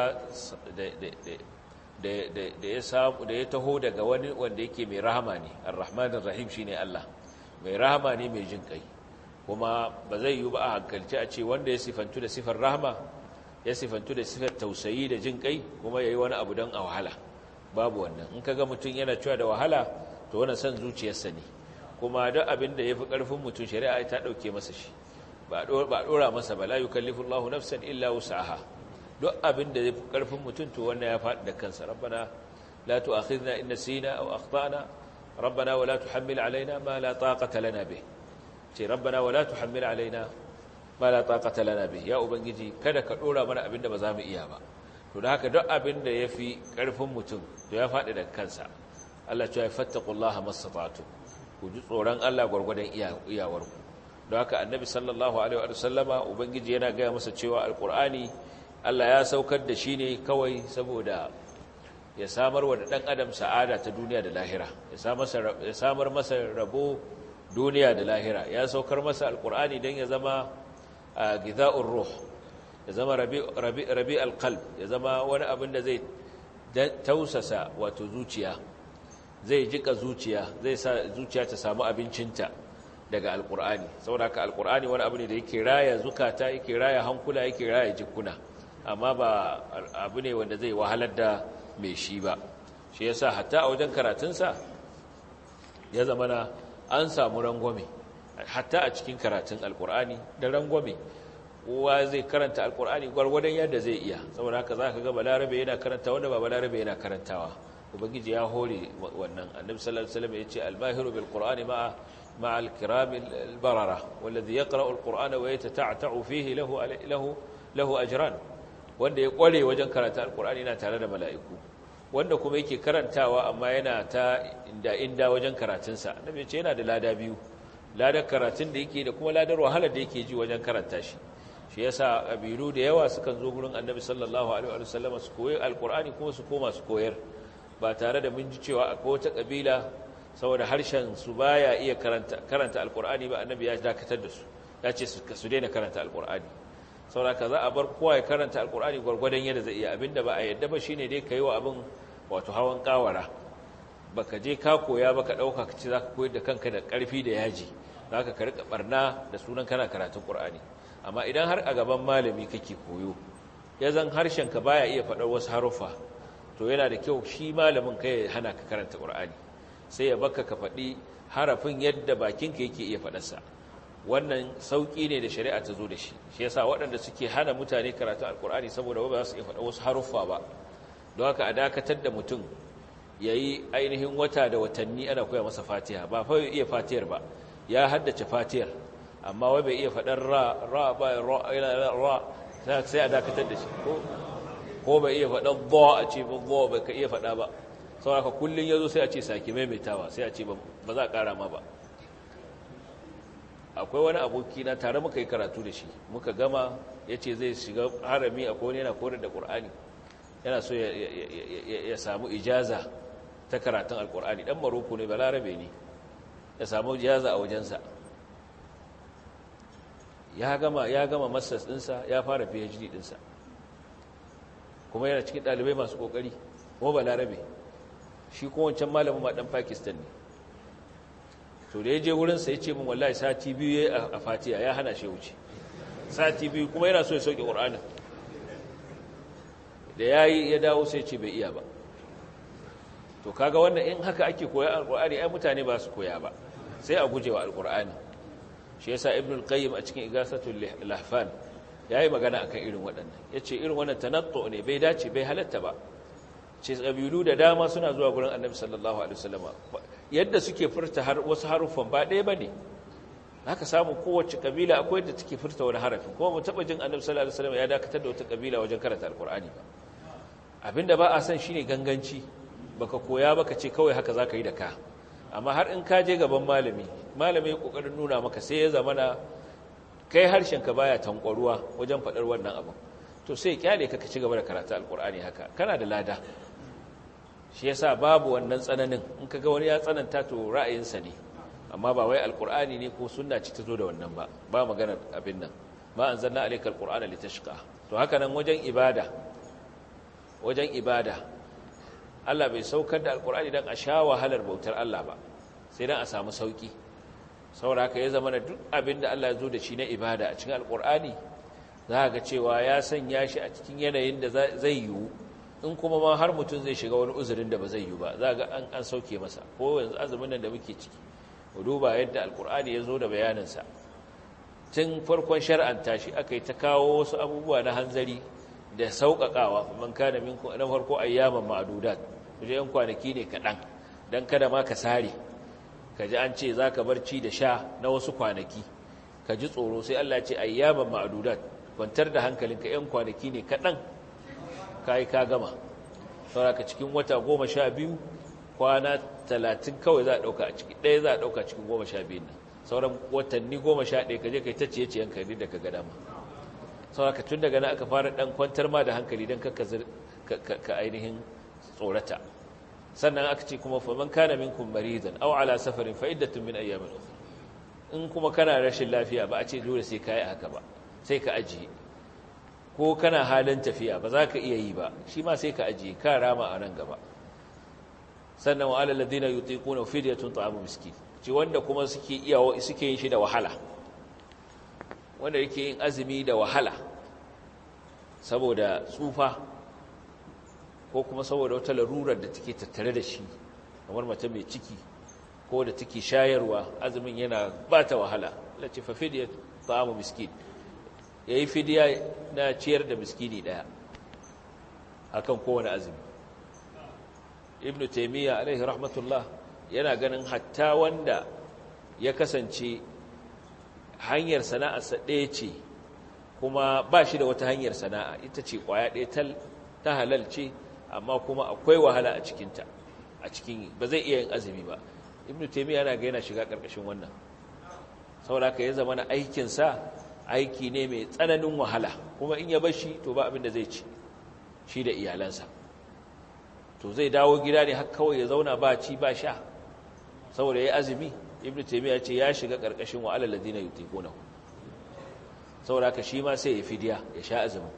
[SPEAKER 1] da ya samu da ya taho daga wani wanda yake mai rahama ne ar-rahmanir rahim shine Allah mai rahama ne mai jin kai kuma ba zai yi ba a hankalci a ce wanda ya sifantu da sifar rahama ya sifantu da sifar tausayi da jin kai kuma ya yi wani abu don a wahala babu wannan in ka ga mutum yana cewa da wahala to wani son zuciyarsa ne kuma duk abin da ya fi ƙarfin mutum shari'a ta ɗauke masa shi ba a ɗora masa ba la yukallifu Allahu nafsan illa wus'aha duk abin da ya fi ƙarfin mutum to wannan ya faɗi da kansa rabbana la tu'akhidna in nasina aw akhtana rabbana wa la tuhammil alaina ma la taqata lana bih ce rabbana wala tuhammil alaina ma la taqata lana bih ya ubangiji kada ka dora mana abin da ba za mu iya ba to da haka duk abin da yafi karfin mutum to ya fadi daga kansa Allah ya fattaqullaha mastata'tu ku ji tsoron Allah gurgurdan iyawar ku don haka annabi sallallahu alaihi wa sallama ubangiji yana ga masa cewa alqur'ani Allah ya saukar da shi ne kawai saboda ya samar wa dan adam sa'ada ta duniya da lahira ya samar masa rabo duniya da lahira ya saukar masa alkur'ani don ya zama a giza'un ruh ya zama rabi alkalb ya zama wani abin da zai tausasa wato zuciya zai jika zuciya zai sa zuciya ta samu abincinta daga alkur'ani saboda ka alkur'ani wani abu ne da yake raya zukata yake raya hankula yake raya jikuna amma ba abu ne wanda zai wahalar da mai shi ba shi yasa hatta a wajen karatunsa ya zama na an samu rangwame hatta a cikin karatun alkur'ani da rangwame kowa zai karanta alkur'ani gwargwadon yadda zai iya saboda haka za ka ga balarabe yana karanta wanda ba balarabe yana karantawa ubangiji ya hore wannan annabi sallallahu alaihi wasallam yace al-mahiru bil qur'ani ma'a ma'a al-kiram al-barara walladhi yaqra'u al-qur'ana wa yatata'ta'u fihi lahu lahu lahu ajran wanda ya kware wajen karanta alkur'ani yana tare da mala'iku wanda kuma yake karantawa amma yana ta inda inda wajen karatunsa annabi ce yana da lada biyu ladar karatun da yake da kuma ladar wahalar da yake ji wajen karanta shi shi yasa kabilu da yawa sukan zo gurin annabi sallallahu alaihi wa sallam su koyi alkur'ani kuma su koma su koyar ba tare da mun ji cewa akwai wata kabila saboda harshen su baya iya karanta karanta alkur'ani ba annabi ya dakatar da su ya ce su daina karanta alkur'ani saboda ka za a bar kowa ya karanta alkur'ani gwargwadon yadda zai iya abinda ba a yadda ba shine dai kai wa abin wato hawan kawara baka je ka koya baka dauka ka ci zaka koyar da kanka da karfi da yaji zaka ka rika barna da sunan kana karatun qur'ani amma idan har a gaban malami kake koyo ya zan harshen ka baya iya faɗar wasu haruffa to yana da kyau shi malamin kai ya hana ka karanta qur'ani sai ya baka ka faɗi harafin yadda bakinka yake iya faɗarsa wannan sauƙi ne da shari'a ta zo da shi shi yasa waɗanda suke hana mutane karatu alkur'ani saboda ba za su iya faɗa wasu haruffa ba don haka a dakatar da mutum ya yi ainihin wata da watanni ana koya masa fatiha ba fa iya fatihar ba ya haddace fatihar amma wai bai iya faɗar ra ra ba ra ra sai a dakatar da shi ko ko bai iya faɗa bo a ce ba bo bai ka iya faɗa ba saboda kullun yazo sai a ce saki maimaitawa sai a ce ba za a ƙara ma ba akwai wani aboki na tare muka yi karatu da shi muka gama ya ce zai shiga harami a kone yana koyar da ƙur'ani yana so ya samu ijaza ta karatun alƙur'ani ɗan maroko ne balarabe ne ya samu ijaza a wajensa ya gama ya gama masters ɗinsa ya fara phd ɗinsa kuma yana cikin ɗalibai masu ƙoƙari kuma balarabe shi kuma wancan malamin ma ɗan pakistan ne to da ya je wurinsa ya ce min wallahi sati biyu ya a fatiya ya hana shi wuce sati biyu kuma yana so ya sauke ƙur'anin da ya yi ya dawo sai ce bai iya ba to kaga wannan in haka ake koya alƙur'ani ai mutane ba su koya ba sai a gujewa alƙur'ani shi yasa ibn al-qayyim a cikin igasatul lahfan yayi magana akan irin waɗannan yace irin wannan tanattu ne bai dace bai halatta ba ce kabilu da dama suna zuwa gurin annabi sallallahu alaihi wasallam yadda suke furta har wasu haruffan ba ɗaya bane haka samu kowace kabila akwai yadda take furta wani harafi kuma mu taba jin annabi sallallahu alaihi wasallam ya dakatar da wata kabila wajen karanta alqur'ani ba abinda ba a san shine ganganci baka koya baka ce kawai haka zaka yi da ka amma har in ka je gaban malami malami ya kokarin nuna maka sai ya zamana kai harshen ka baya tankwaruwa wajen fadar wannan abu to sai kyale ka ka ci gaba da karatu alqur'ani haka kana da lada shi yasa babu wannan tsananin in kaga wani ya tsananta to ra'ayinsa ne amma ba wai alqur'ani ne ko sunna ci ta zo da wannan ba ba magana abin nan ma anzalna alayka alqur'ana litashqa to haka nan wajen ibada wajen ibada Allah bai saukar da alqur'ani dan a sha wahalar bautar Allah ba sai dan a samu sauki saboda haka ya zama duk abin da Allah ya zo da shi na ibada a cikin alqur'ani za ga cewa ya sanya shi a cikin yanayin da zai yiwu in kuma ma har mutum zai shiga wani uzurin da ba zai yiwu ba za ga an an sauke masa ko yanzu azumin nan da muke ciki ku duba yadda alqur'ani ya zo da bayaninsa tun farkon shar'anta shi aka yi ta kawo wasu abubuwa na hanzari da sauƙaƙawa man kana minkum na farko ayyaman ma'dudat kuje yan kwanaki ne kaɗan dan kada ma ka sare ka ji an ce zaka barci da sha na wasu kwanaki ka ji tsoro sai Allah ya ce ayyaman ma'dudat kwantar da hankalinka yan kwanaki ne kaɗan kai ka gama saboda cikin wata goma sha biyu kwana talatin kawai za a ɗauka a ciki ɗaya za a ɗauka cikin goma sha biyun nan sauran watanni goma sha ɗaya ka je ka yi ta ciye-ciyen ka da ka gada ma sauraka tun daga na aka fara ɗan kwantar ma da hankali don ka ainihin tsorata sannan aka ce kuma faman kana minkum maridan aw ala safarin fa iddatun min ayyamin ukhra in kuma kana rashin lafiya ba a ce dole sai kai haka ba sai ka ajiye ko kana halin tafiya ba za ka iya yi ba shi ma sai ka ajiye ka rama a nan gaba sannan wa alal ladina yutiquna fidyatun ta'amu miskin ce wanda kuma suke iya suke yin shi da wahala wanda yake yin azumi da wahala saboda tsufa ko kuma saboda wata larurar da take tattare da shi kamar mace mai ciki ko da take shayarwa azumin yana ba ta wahala lati fa fidya ta'amu miskin yayi fidiya na ciyar da miskini daya akan kowane azumi ibnu taymiya alaihi rahmatullah yana ganin hatta wanda ya kasance hanyar sana'arsa ɗaya ce kuma ba shi da wata hanyar sana'a ita ce ƙwaya ɗaya ta halal ce amma kuma akwai wahala a cikinta a cikin ba zai iya yin azumi ba ibn taimiyya yana ga yana shiga ƙarƙashin wannan saboda ka ya zama na aikinsa aiki ne mai tsananin wahala kuma in ya bashi to ba abin da zai ci shi da iyalansa to zai dawo gida ne har kawai ya zauna ba ci ba sha saboda ya azumi ibnu taymiya ce ya shiga karkashin wa alal ladina yutiquna saboda ka shi ma sai ya fidiya ya sha azumi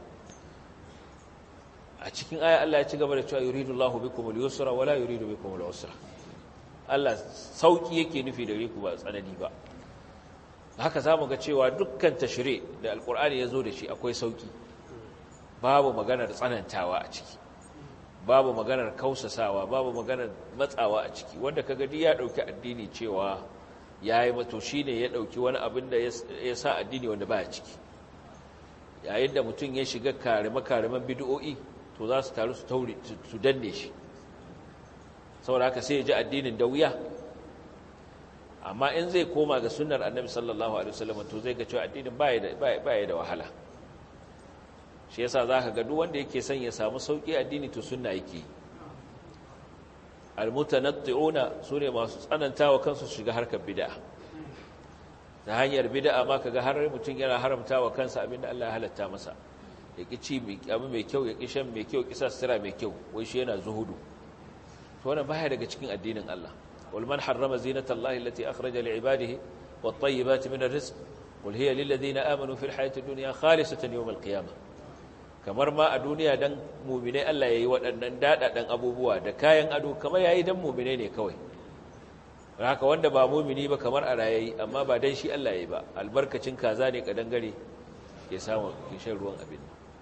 [SPEAKER 1] a cikin aya Allah ya ci gaba da cewa yuridu Allahu bikum al-yusra wala yuridu bikum al-usra Allah sauki yake nufi da ku ba tsanani ba haka zamu ga cewa dukkan tashri da alqur'ani ya zo da shi akwai sauki babu maganar tsanantawa a ciki babu maganar kausasawa babu maganar matsawa a ciki wanda kaga duk ya dauki addini cewa yayi mato shine ya dauki wani abin da ya sa addini wanda baya ciki yayin da mutum ya shiga karima kariman bid'o'i to za su taru su taure su danne shi saboda haka sai ya ji addinin da wuya amma in zai koma ga sunnar annabi sallallahu alaihi wasallam to zai ga cewa addinin baya da baya da wahala shi yasa zaka ga duk wanda yake son ya samu sauki addini to sunna yake almutanatti'una sune masu tsanantawa kansu su shiga harkar bid'a ta hanyar bid'a ma kaga har mutum yana haramtawa kansa abinda Allah ya halatta masa ya ki ci abu mai kyau ya ki shan mai kyau kisa sira mai kyau wai shi yana zuhudu to wannan baya daga cikin addinin Allah wal man harrama zinatallahi allati akhraja li ibadihi wat tayyibati min arrizq qul hiya lil ladina amanu fil hayati dunya khalisatan yawm al qiyamah kamar ma a duniya dan mu'minai Allah yayi waɗannan dadadan abubuwa da kayan ado kamar yayi dan mu'minai ne kawai haka wanda ba mu'mini ba kamar a rayayi amma ba dan shi Allah yayi ba albarkacin kaza ne kadangare ya samu kishin ruwan abin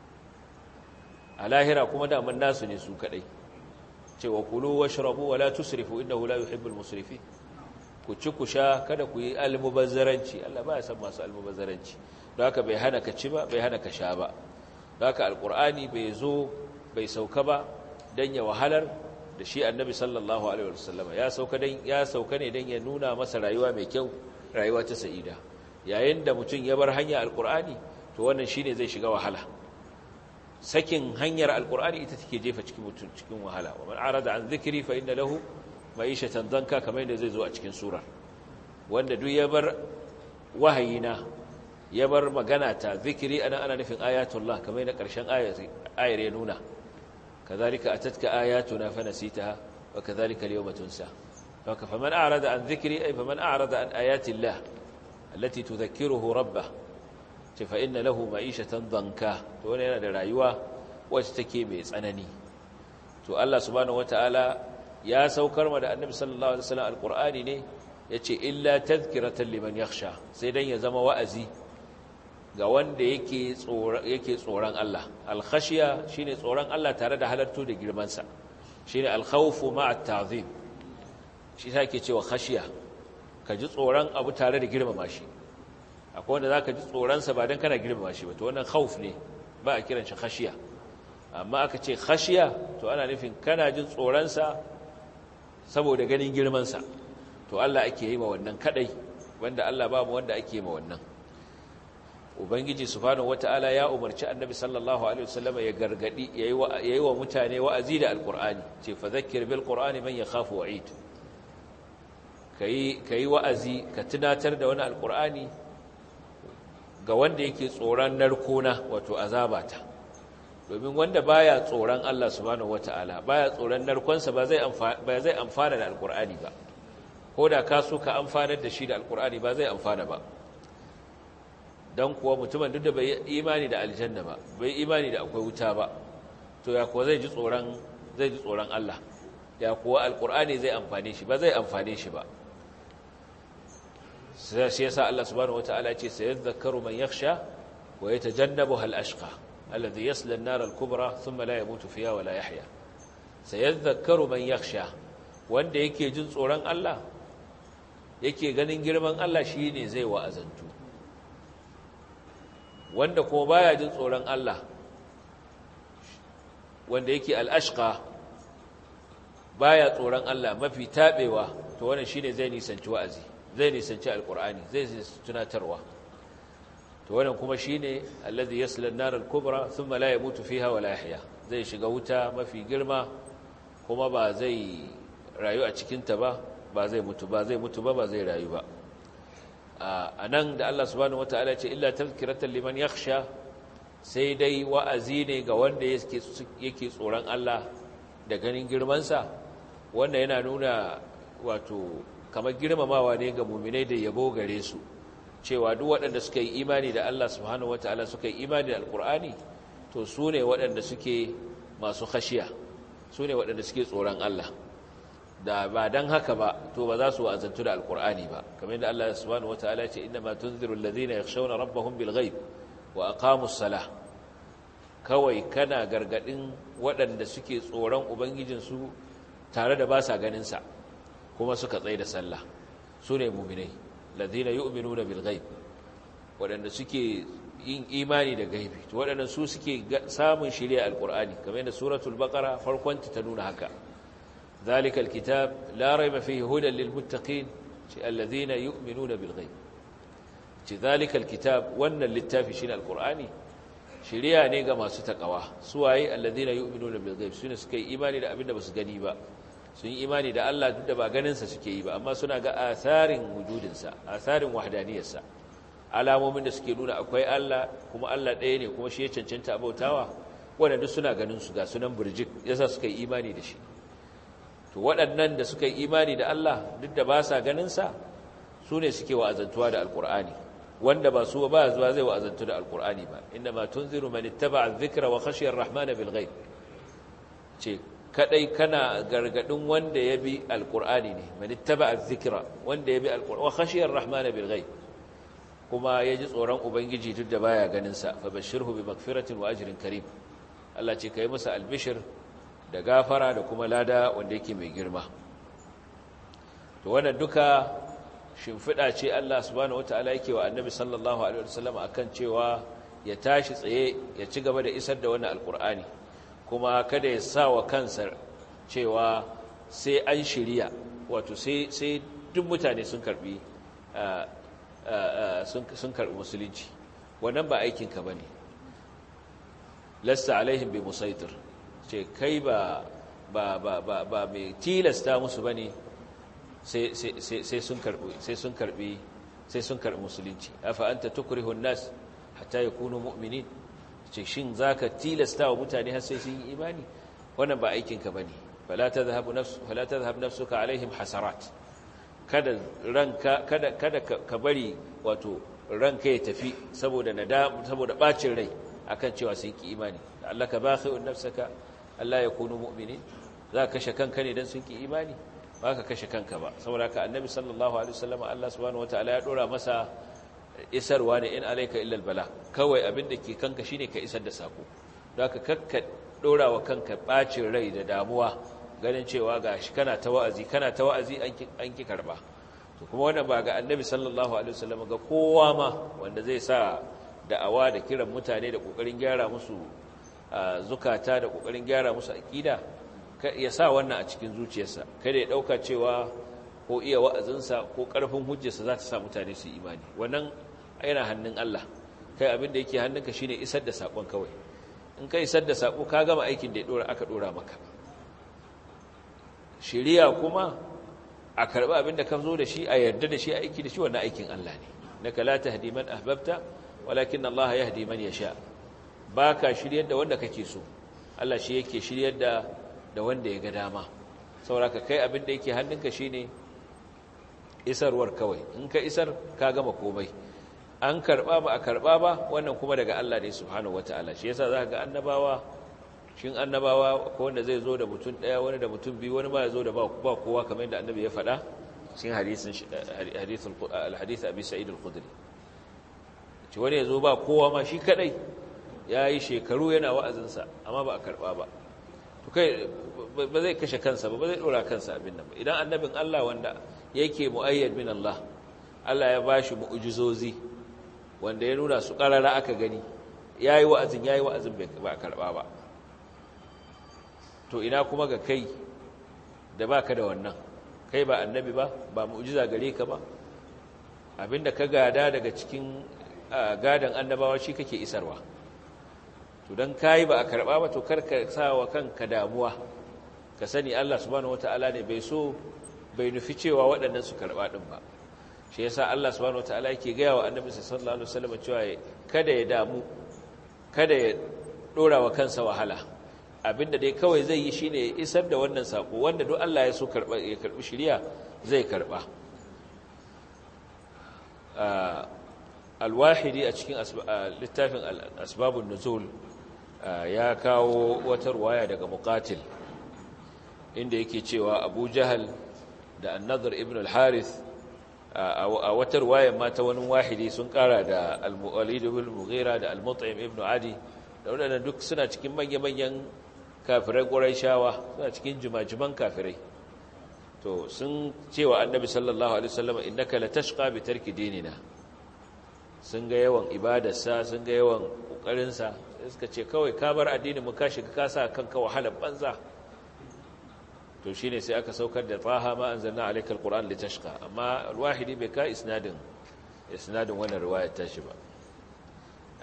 [SPEAKER 1] a lahira kuma da man nasu ne su kadai cewa kulu washrabu wala tusrifu innahu la yuhibbul musrifin ku ci ku sha kada ku yi almubazzaranci Allah ba ya san masu almubazzaranci don haka bai hana ka ci ba bai hana ka sha ba don haka alqur'ani bai zo bai sauka ba dan ya wahalar da shi annabi sallallahu alaihi wasallam ya sauka dan ya sauka ne dan ya nuna masa rayuwa mai kyau rayuwa ta sa'ida yayin da mutum ya bar hanya alqur'ani to wannan shine zai shiga wahala sakin hanyar alkur'ani ita take jefa cikin mutum cikin wahala wa man arada an zikri fa inna lahu ma'ishatan danka kamar yadda zai zo a cikin surar wanda duk ya bar wahayina ya bar magana ta zikiri ana ana nufin ayatullah kamar yadda karshen ayar ya nuna kazalika atatka ayatuna fa nasitaha wa kazalika al-yawma tunsa haka faman arada an zikri ay faman arada an ayatillah allati tudhakkiruhu rabbah ce fa inna lahu ma'ishatan danka to wannan yana da rayuwa wacce take mai tsanani to Allah subhanahu wataala ya saukar ma da Annabi sallallahu alaihi wasallam alqur'ani ne yace illa tadhkiratan liman yakhsha sai dan ya zama wa'azi ga wanda yake tsoron yake tsoron Allah alkhashiya shine tsoron Allah tare da halartu da girman sa shine alkhawfu ma'a ta'zim shi take cewa khashiya ka ji tsoron abu tare da girmama shi akwai wanda za ka ji tsoronsa ba don kana girmama shi ba to wannan hauf ne ba a kiran shi khashiya amma aka ce khashiya to ana nufin kana jin tsoronsa saboda ganin girmansa to Allah ake yi ma wannan kadai wanda Allah babu wanda ake yi ma wannan ubangiji subhanahu wataala ya umarci annabi sallallahu alaihi wasallam ya gargadi yayi wa mutane wa'azi da alqur'ani ce fa zakkir bil qur'ani man yakhafu wa'id kai kai wa'azi ka tunatar da wani alqur'ani ga wanda yake tsoron narkona wato azabata domin wanda baya tsoron Allah subhanahu wataala baya tsoron narkonsa ba zai ba zai amfana da alqur'ani ba ko da ka so ka amfanar da shi da alqur'ani ba zai amfana ba dan kuwa mutumin duk da bai imani da aljanna ba bai imani da akwai wuta ba to ya kuwa zai ji tsoron zai ji tsoron Allah ya kuwa alqur'ani zai amfane shi ba zai amfane shi ba shi yasa Allah subhanahu wataala ya ce sayadhakkaru man yakhsha wa yatajannabuha al-ashqa alladhi yasla an-nar al-kubra thumma la yamutu fiha wa la yahya sayadhakkaru man yakhsha wanda yake jin tsoron Allah yake ganin girman Allah shine zai wa'azantu wanda kuma baya jin tsoron Allah wanda yake al-ashqa baya tsoron Allah mafi tabewa to wannan shine zai nisanci wa'azi zai nisanci alkur'ani zai tunatarwa to wannan kuma shine allazi yasla an-nar al-kubra thumma la yamutu fiha wa la yahya zai shiga wuta mafi girma kuma ba zai rayu a cikin ta ba ba zai mutu ba zai mutu ba ba zai rayu ba anan da Allah subhanahu wataala ya ce illa tazkiratan liman yakhsha sai dai wa'azi ne ga wanda yake yake tsoron Allah da ganin girman sa wanda yana nuna wato kamar girmamawa ne ga muminai da yabo gare su cewa duk waɗanda suka yi imani da Allah subhanahu wataala suka yi imani da alkur'ani to su ne waɗanda suke masu khashiya su ne waɗanda suke tsoron Allah da ba dan haka ba to ba za su wa'azantu da alkur'ani ba kamar yadda Allah subhanahu wataala ya ce inna ma tunziru alladhina yakhshawna rabbahum bil ghaib wa aqamus salah kawai kana gargadin waɗanda suke tsoron ubangijinsu tare da ba sa ganin sa kuma suka tsaye da sallah su ne muminai ladina yu'minuna bil ghaib waɗanda suke yin imani da gaibi to waɗannan su suke samun shari'a alqur'ani kamar yadda suratul baqara farkon ta nuna haka zalika alkitab la rayba fihi hudan lil muttaqin ci alladhina yu'minuna bil ghaib ci zalika alkitab wannan littafi shine alqur'ani shiriya ne ga masu takawa suwaye alladhina yu'minuna bil ghaib sune suka yi imani da abinda basu gani ba sun yi imani da Allah duk da ba ganin sa suke yi ba amma suna ga asarin wujudin sa asarin wahdaniyar sa alamomin da suke nuna akwai Allah kuma Allah ɗaya ne kuma shi ya cancanta abautawa wanda duk suna ganin su ga sunan burjik yasa suka yi imani da shi to waɗannan da suka yi imani da Allah duk da ba sa ganin sa su ne suke wa'azantuwa da alkur'ani wanda ba su ba zuwa zai wa'azantu da alkur'ani ba inda ma tunziru man ittaba'a adh-dhikra wa khashiya ar-rahmana bil ghaib ce kadai kana gargadin wanda ya bi alkur'ani ne man ittaba'a adh-dhikra wanda ya bi alkur'ani wa khashiya ar-rahmana bil ghaib kuma ya ji tsoron ubangiji duk da baya ganin sa fa bashirhu bi maghfiratin wa ajrin karim Allah ce kai masa albishir da gafara da kuma lada wanda yake mai girma to wannan duka shimfiɗa ce Allah subhanahu wataala yake wa annabi sallallahu alaihi wasallam akan cewa ya tashi tsaye ya ci gaba da isar da wannan alkur'ani kuma kada ya sa wa kansa cewa sai an shirya wato sai sai duk mutane sun karbi sun karbi musulunci wannan ba aikin ka bane lasta alaihim bi musaitir ce kai ba ba ba ba ba mai tilasta musu bane sai sun karbi sai sun karbi sai sun karbi musulunci afa anta tukrihu an-nas hatta yakunu mu'minin ce shin zaka tilasta wa mutane har sai sun yi imani wannan ba aikin ka bane fala tadhhabu nafsu fala tadhhab nafsuka alaihim hasarat kada ranka kada kada ka bari wato ranka ya tafi saboda nadam saboda bacin rai akan cewa sun ki imani Allah ka bakhi'un nafsaka Allah yakunu mu'minin za ka kashe kanka ne dan sun ki imani ba ka kashe kanka ba saboda ka annabi sallallahu alaihi wasallam Allah subhanahu wataala ya dora masa isarwa ne in alayka illa albala kawai abin da ke kanka shine ka isar da sako don ka kakka dora wa kanka bacin rai da damuwa ganin cewa gashi kana ta wa'azi kana ta wa'azi an ki karba to kuma wannan ba ga annabi sallallahu alaihi wasallam ga kowa ma wanda zai sa da'awa da kiran mutane da kokarin gyara musu zukata da kokarin gyara musu aqida ya sa wannan a cikin zuciyarsa kada ya dauka cewa ko iya wa'azinsa ko karfin hujjarsa za ta sa mutane su imani wannan yana hannun Allah kai abin da yake hannunka shine isar da sakon kawai in ka isar da sako ka gama aikin da ya dora aka dora maka shiriya kuma a karɓi abin da ka zo da shi a yarda da shi a aiki da shi wannan aikin Allah ne naka la tahdi man ahbabta walakin Allah yahdi man yasha baka shiryar da wanda kake so Allah shi yake shiryar da da wanda ya ga dama saboda kai abin da yake hannunka shine isarwar kawai in ka isar ka gama komai an karba ba a karba ba wannan kuma daga Allah ne subhanahu wataala shi yasa zaka ga annabawa shin annabawa ko wanda zai zo da mutum daya wani da mutum biyu wani ba ya zo da ba kowa kamar yadda annabi ya faɗa cikin hadisin hadisul alhadith abi sa'id al-khudri ci wani ya zo ba kowa ma shi kadai yayi shekaru yana wa'azin sa amma ba a karba ba to kai ba zai kashe kansa ba ba zai dora kansa abin nan ba idan annabin Allah wanda yake muayyad min Allah Allah ya bashi mu'jizozi wanda ya nuna su karara aka gani yayi wa'azin yayi wa'azin ba a karba ba to ina kuma ga kai da baka da wannan kai ba annabi ba ba mu'jiza gare ka ba abinda ka gada daga cikin gadan annabawa shi kake isarwa to dan kai ba a karba ba to karka sawa kanka damuwa ka sani Allah subhanahu wataala ne bai so bai nufi cewa waɗannan su karba din ba shi yasa Allah subhanahu wataala yake ga wa annabi sallallahu alaihi wasallam cewa kada ya damu kada ya dora wa kansa wahala abinda dai kawai zai yi shine ya isar da wannan sako wanda duk Allah ya so karba ya karbi shiriya zai karba alwahidi a cikin littafin asbabun nuzul ya kawo wata ruwaya daga muqatil inda yake cewa Abu Jahal da An-Nadhr ibn al-Harith a wata ruwaya ma ta wani wahidi sun kara da Al-Walid ibn Mughira da Al-Mut'im ibn Adi da wadannan duk suna cikin manya-manyan kafirai ƙuraishawa suna cikin jimajiman kafirai to sun cewa annabi sallallahu alaihi wasallam innaka latashqa bi tarki dinina sun ga yawan ibadarsa sun ga yawan kokarinsa sai suka ce kawai ka bar addinin mu ka shiga ka sa kanka wahalar banza to shine sai aka saukar da taha ma anzalna alayka alquran litashqa amma alwahidi bai ka isnadin isnadin wannan riwayar tashi ba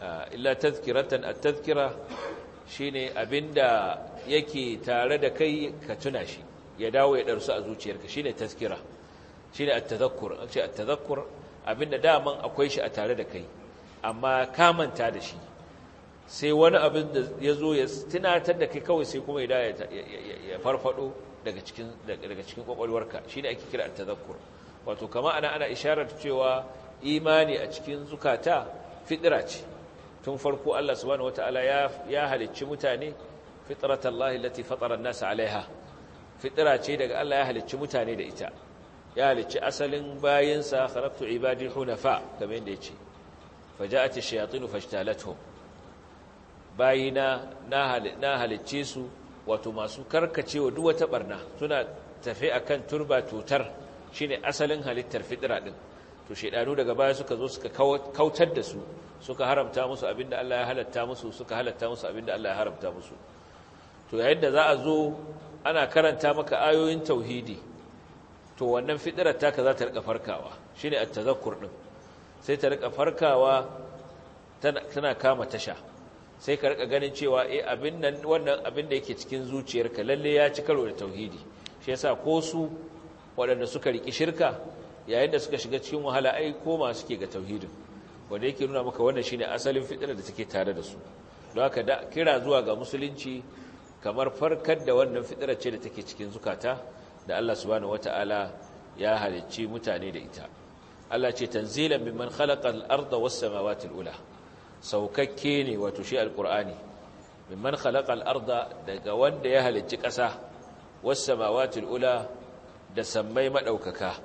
[SPEAKER 1] illa tazkiratan at-tazkira shine abinda yake tare da kai ka tuna shi ya dawo ya darsu a zuciyarka shine tazkira shine at-tadhakkur ce at-tadhakkur abinda daman akwai shi a tare da kai amma ka manta da shi sai wani abin da ya zo ya tunatar da kai kawai sai kuma ya ya farfado daga cikin daga cikin kwakwalwarka shine ake kira at-tadhakkur wato kama ana ana isharar cewa imani a cikin zukata fitira ce tun farko Allah subhanahu wataala ya ya halicci mutane fitratallahi allati fatara an-nas alaiha fitira ce daga Allah ya halicci mutane da ita ya halicci asalin bayinsa khalaqtu ibadi hunafa kamar yadda yace faja'at ash-shayatin fajtalatuhum bayina na halicce su wato masu karkacewa duk wata barna suna tafe akan turba tutar shine asalin halittar fitira din to shedanu daga baya suka zo suka kautar da su suka haramta musu abinda Allah ya halatta musu suka halatta musu abinda Allah ya haramta musu to yayin da za a zo ana karanta maka ayoyin tauhidi to wannan fitirar taka za ta rika farkawa shine at-tazakkur din sai ta rika farkawa tana kama tasha sai ka rika ganin cewa eh abin nan wannan abin da yake cikin zuciyarka lalle ya ci karo da tauhidi shi yasa ko su waɗanda suka riki shirka yayin da suka shiga cikin wahala ai koma suke ga tauhidin wanda yake nuna maka wannan shine asalin fitrar da take tare da su don haka da kira zuwa ga musulunci kamar farkar da wannan fitrar ce da take cikin zukata da Allah subhanahu wataala ya halicci mutane da ita Allah ce tanzilan mimman khalaqa al-ardha was-samawati al-ula saukakke ne wato shi alkur'ani mimman khalaqal arda daga wanda ya halicci ƙasa was samawatil ula da sammai madaukaka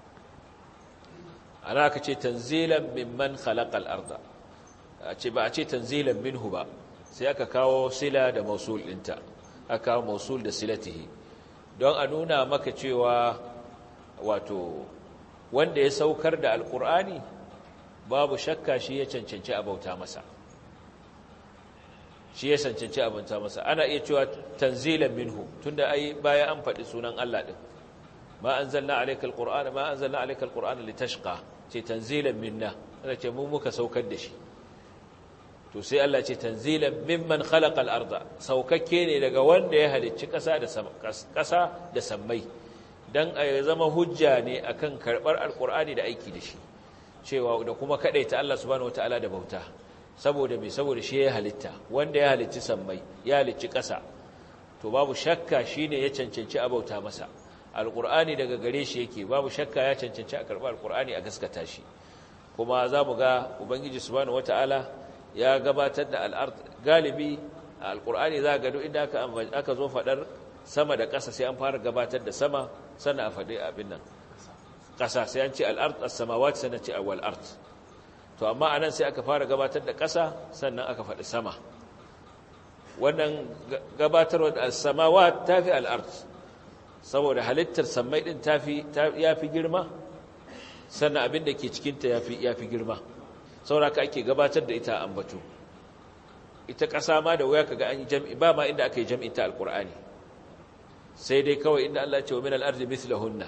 [SPEAKER 1] ana ka ce tanzilan mimman khalaqal arda a ce ba a ce tanzilan minhu ba sai aka kawo sila da mausul dinta aka kawo mausul da silatihi don a nuna maka cewa wato wanda ya saukar da alkur'ani babu shakka shi ya cancanci abauta masa shi ya cancanci abauta masa ana iya cewa tanzilan minhu tunda ai baya an faɗi sunan Allah din ma anzalna alayka alqur'ana ma anzalna alayka alqur'ana litashqa ce tanzilan minna ana ce mu muka saukar da shi to sai Allah ce tanzilan mimman khalaqa al-arda saukakke ne daga wanda ya halicci ƙasa da ƙasa da sammai dan a zama hujja ne akan karbar alqur'ani da aiki da shi cewa da kuma ta Allah subhanahu wataala da bauta saboda me saboda shi ya halitta wanda ya halicci sammai ya halicci ƙasa to babu shakka shine ya cancanci a bauta masa alqur'ani daga gare shi yake babu shakka ya cancanci a karɓar alqur'ani a gaskata shi kuma za mu ga ubangiji subhanahu wataala ya gabatar da al'ard galibi a alqur'ani za ga duk inda aka aka zo fadar sama da ƙasa sai an fara gabatar da sama sannan a faɗi abin nan ƙasa sai an ce al'ard as-samawat sannan ce awwal ard to amma anan sai aka fara gabatar da ƙasa sannan aka faɗi sama wannan gabatarwa da as-samawat tafi al-ard saboda halittar sammai din tafi yafi girma sannan abin da ke cikin ta yafi yafi girma saboda ka ake gabatar da ita ambato ita ƙasa ma da waya kaga an yi jam'i ba ma inda aka yi jam'in ta alqur'ani sai dai kawai inda Allah ya ce wa min al-ardi mithlahunna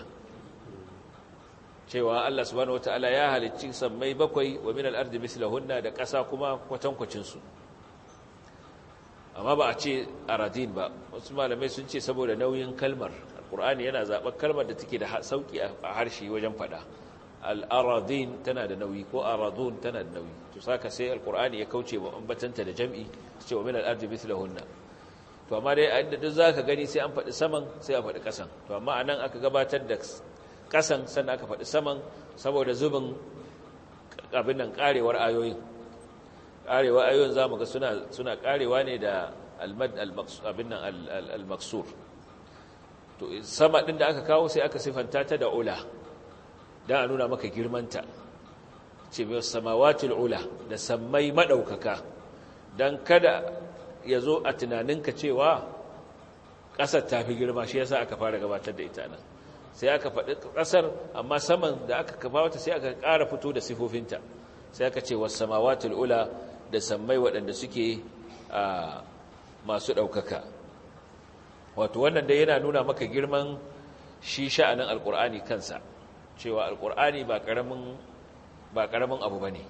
[SPEAKER 1] cewa Allah subhanahu wataala ya halicci sammai bakwai wa min al-ardi mislahunna da ƙasa kuma kwatankwacin su amma ba a ce aradin ba wasu malamai sun ce saboda nauyin kalmar alqur'ani yana zaɓar kalmar da take da sauki a harshe wajen faɗa al-aradin tana da nauyi ko aradun tana da nauyi to saka sai alqur'ani ya kauce wa ambatanta da jam'i ce wa min al-ardi mislahunna to amma dai a inda duk zaka gani sai an faɗi saman sai a faɗi ƙasan to amma anan aka gabatar da kasan sannan aka faɗi saman saboda zubin abin nan karewar ayoyin karewar ayoyin za mu ga suna suna karewa ne da almad abin nan al-maksur to sama din da aka kawo sai aka sifanta ta da ula dan a nuna maka girmanta ce mai samawatul ula da sammai madaukaka dan kada ya zo a tunaninka cewa ƙasar ta fi girma shi yasa aka fara gabatar da ita nan sai aka faɗi ƙasar amma saman da aka kafa wata sai aka ƙara fito da sifofinta sai aka ce wasu samawatul ula da sammai waɗanda suke masu ɗaukaka wato wannan da yana nuna maka girman shi sha'anin alƙur'ani kansa cewa alƙur'ani ba ƙaramin ba ƙaramin abu ba ne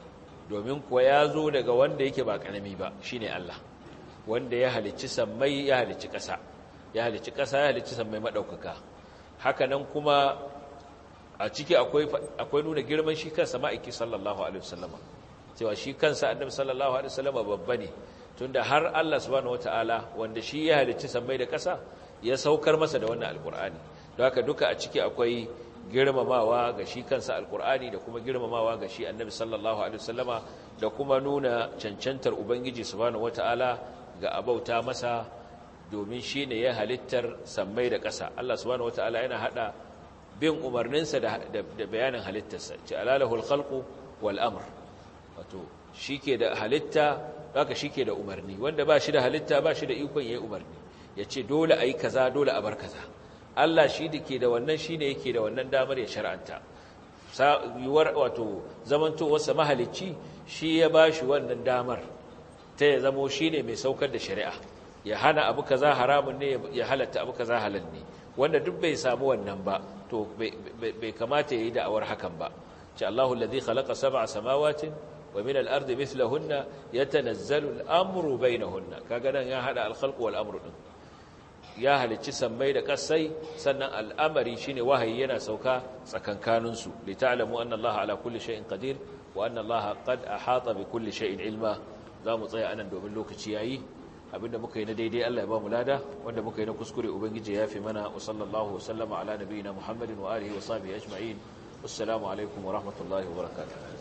[SPEAKER 1] domin kuwa ya zo daga wanda yake ba karami ba shine Allah wanda ya halicci sammai ya halicci ƙasa ya halicci ƙasa ya halicci sammai madaukaka haka nan kuma a ciki akwai akwai nuna girman shi kansa ma'aiki sallallahu alaihi wasallama cewa shi kansa annabi sallallahu alaihi wasallama babba ne tunda har Allah subhanahu wataala wanda shi ya halicci sammai da ƙasa ya saukar masa da wannan alkur'ani don haka duka a ciki akwai girmamawa ga shi kansa alkur'ani da kuma girmamawa ga shi annabi sallallahu alaihi wasallama da kuma nuna cancantar ubangiji subhanahu wataala ga abauta masa domin shi ne ya halittar sammai da ƙasa Allah subhanahu wataala yana hada bin umarninsa da, da, bayanin halittarsa ce alalahul khalqu wal amr wato shike da halitta haka shike da umarni wanda ba shi da halitta ba shi da ikon yayi umarni ya ce dole a yi kaza dole a bar kaza Allah shi da ke da wannan shi ne yake da wannan damar ya shar'anta yiwuwar wato zamantowarsa mahalicci shi ya ba shi wannan damar ta ya zamo shi ne mai saukar da shari'a ya hana abu kaza haramun ne ya halatta abu kaza halal ne wanda duk bai samu wannan ba to bai kamata ya yi da'awar hakan ba ce Allahu alladhi khalaqa sab'a samawatin wa min al-ardi mithlahunna yatanazzalu al-amru bainahunna kaga nan ya hada al-khalqu wal-amru din ya halicci sammai da kasai sannan al'amari shine wahayi yana sauka tsakankaninsu li ta'lamu anna Allah ala kulli shay'in qadir wa anna Allah qad ahata bi kulli shay'in ilma zamu tsaya anan domin lokaci yayi abinda muka yi na daidai Allah ya ba mu lada wanda muka yi na kuskure ubangiji ya fi mana wa sallallahu wa sallama ala nabiyina Muhammadin wa alihi wa sahbihi ajma'in assalamu alaikum wa rahmatullahi wa barakatuh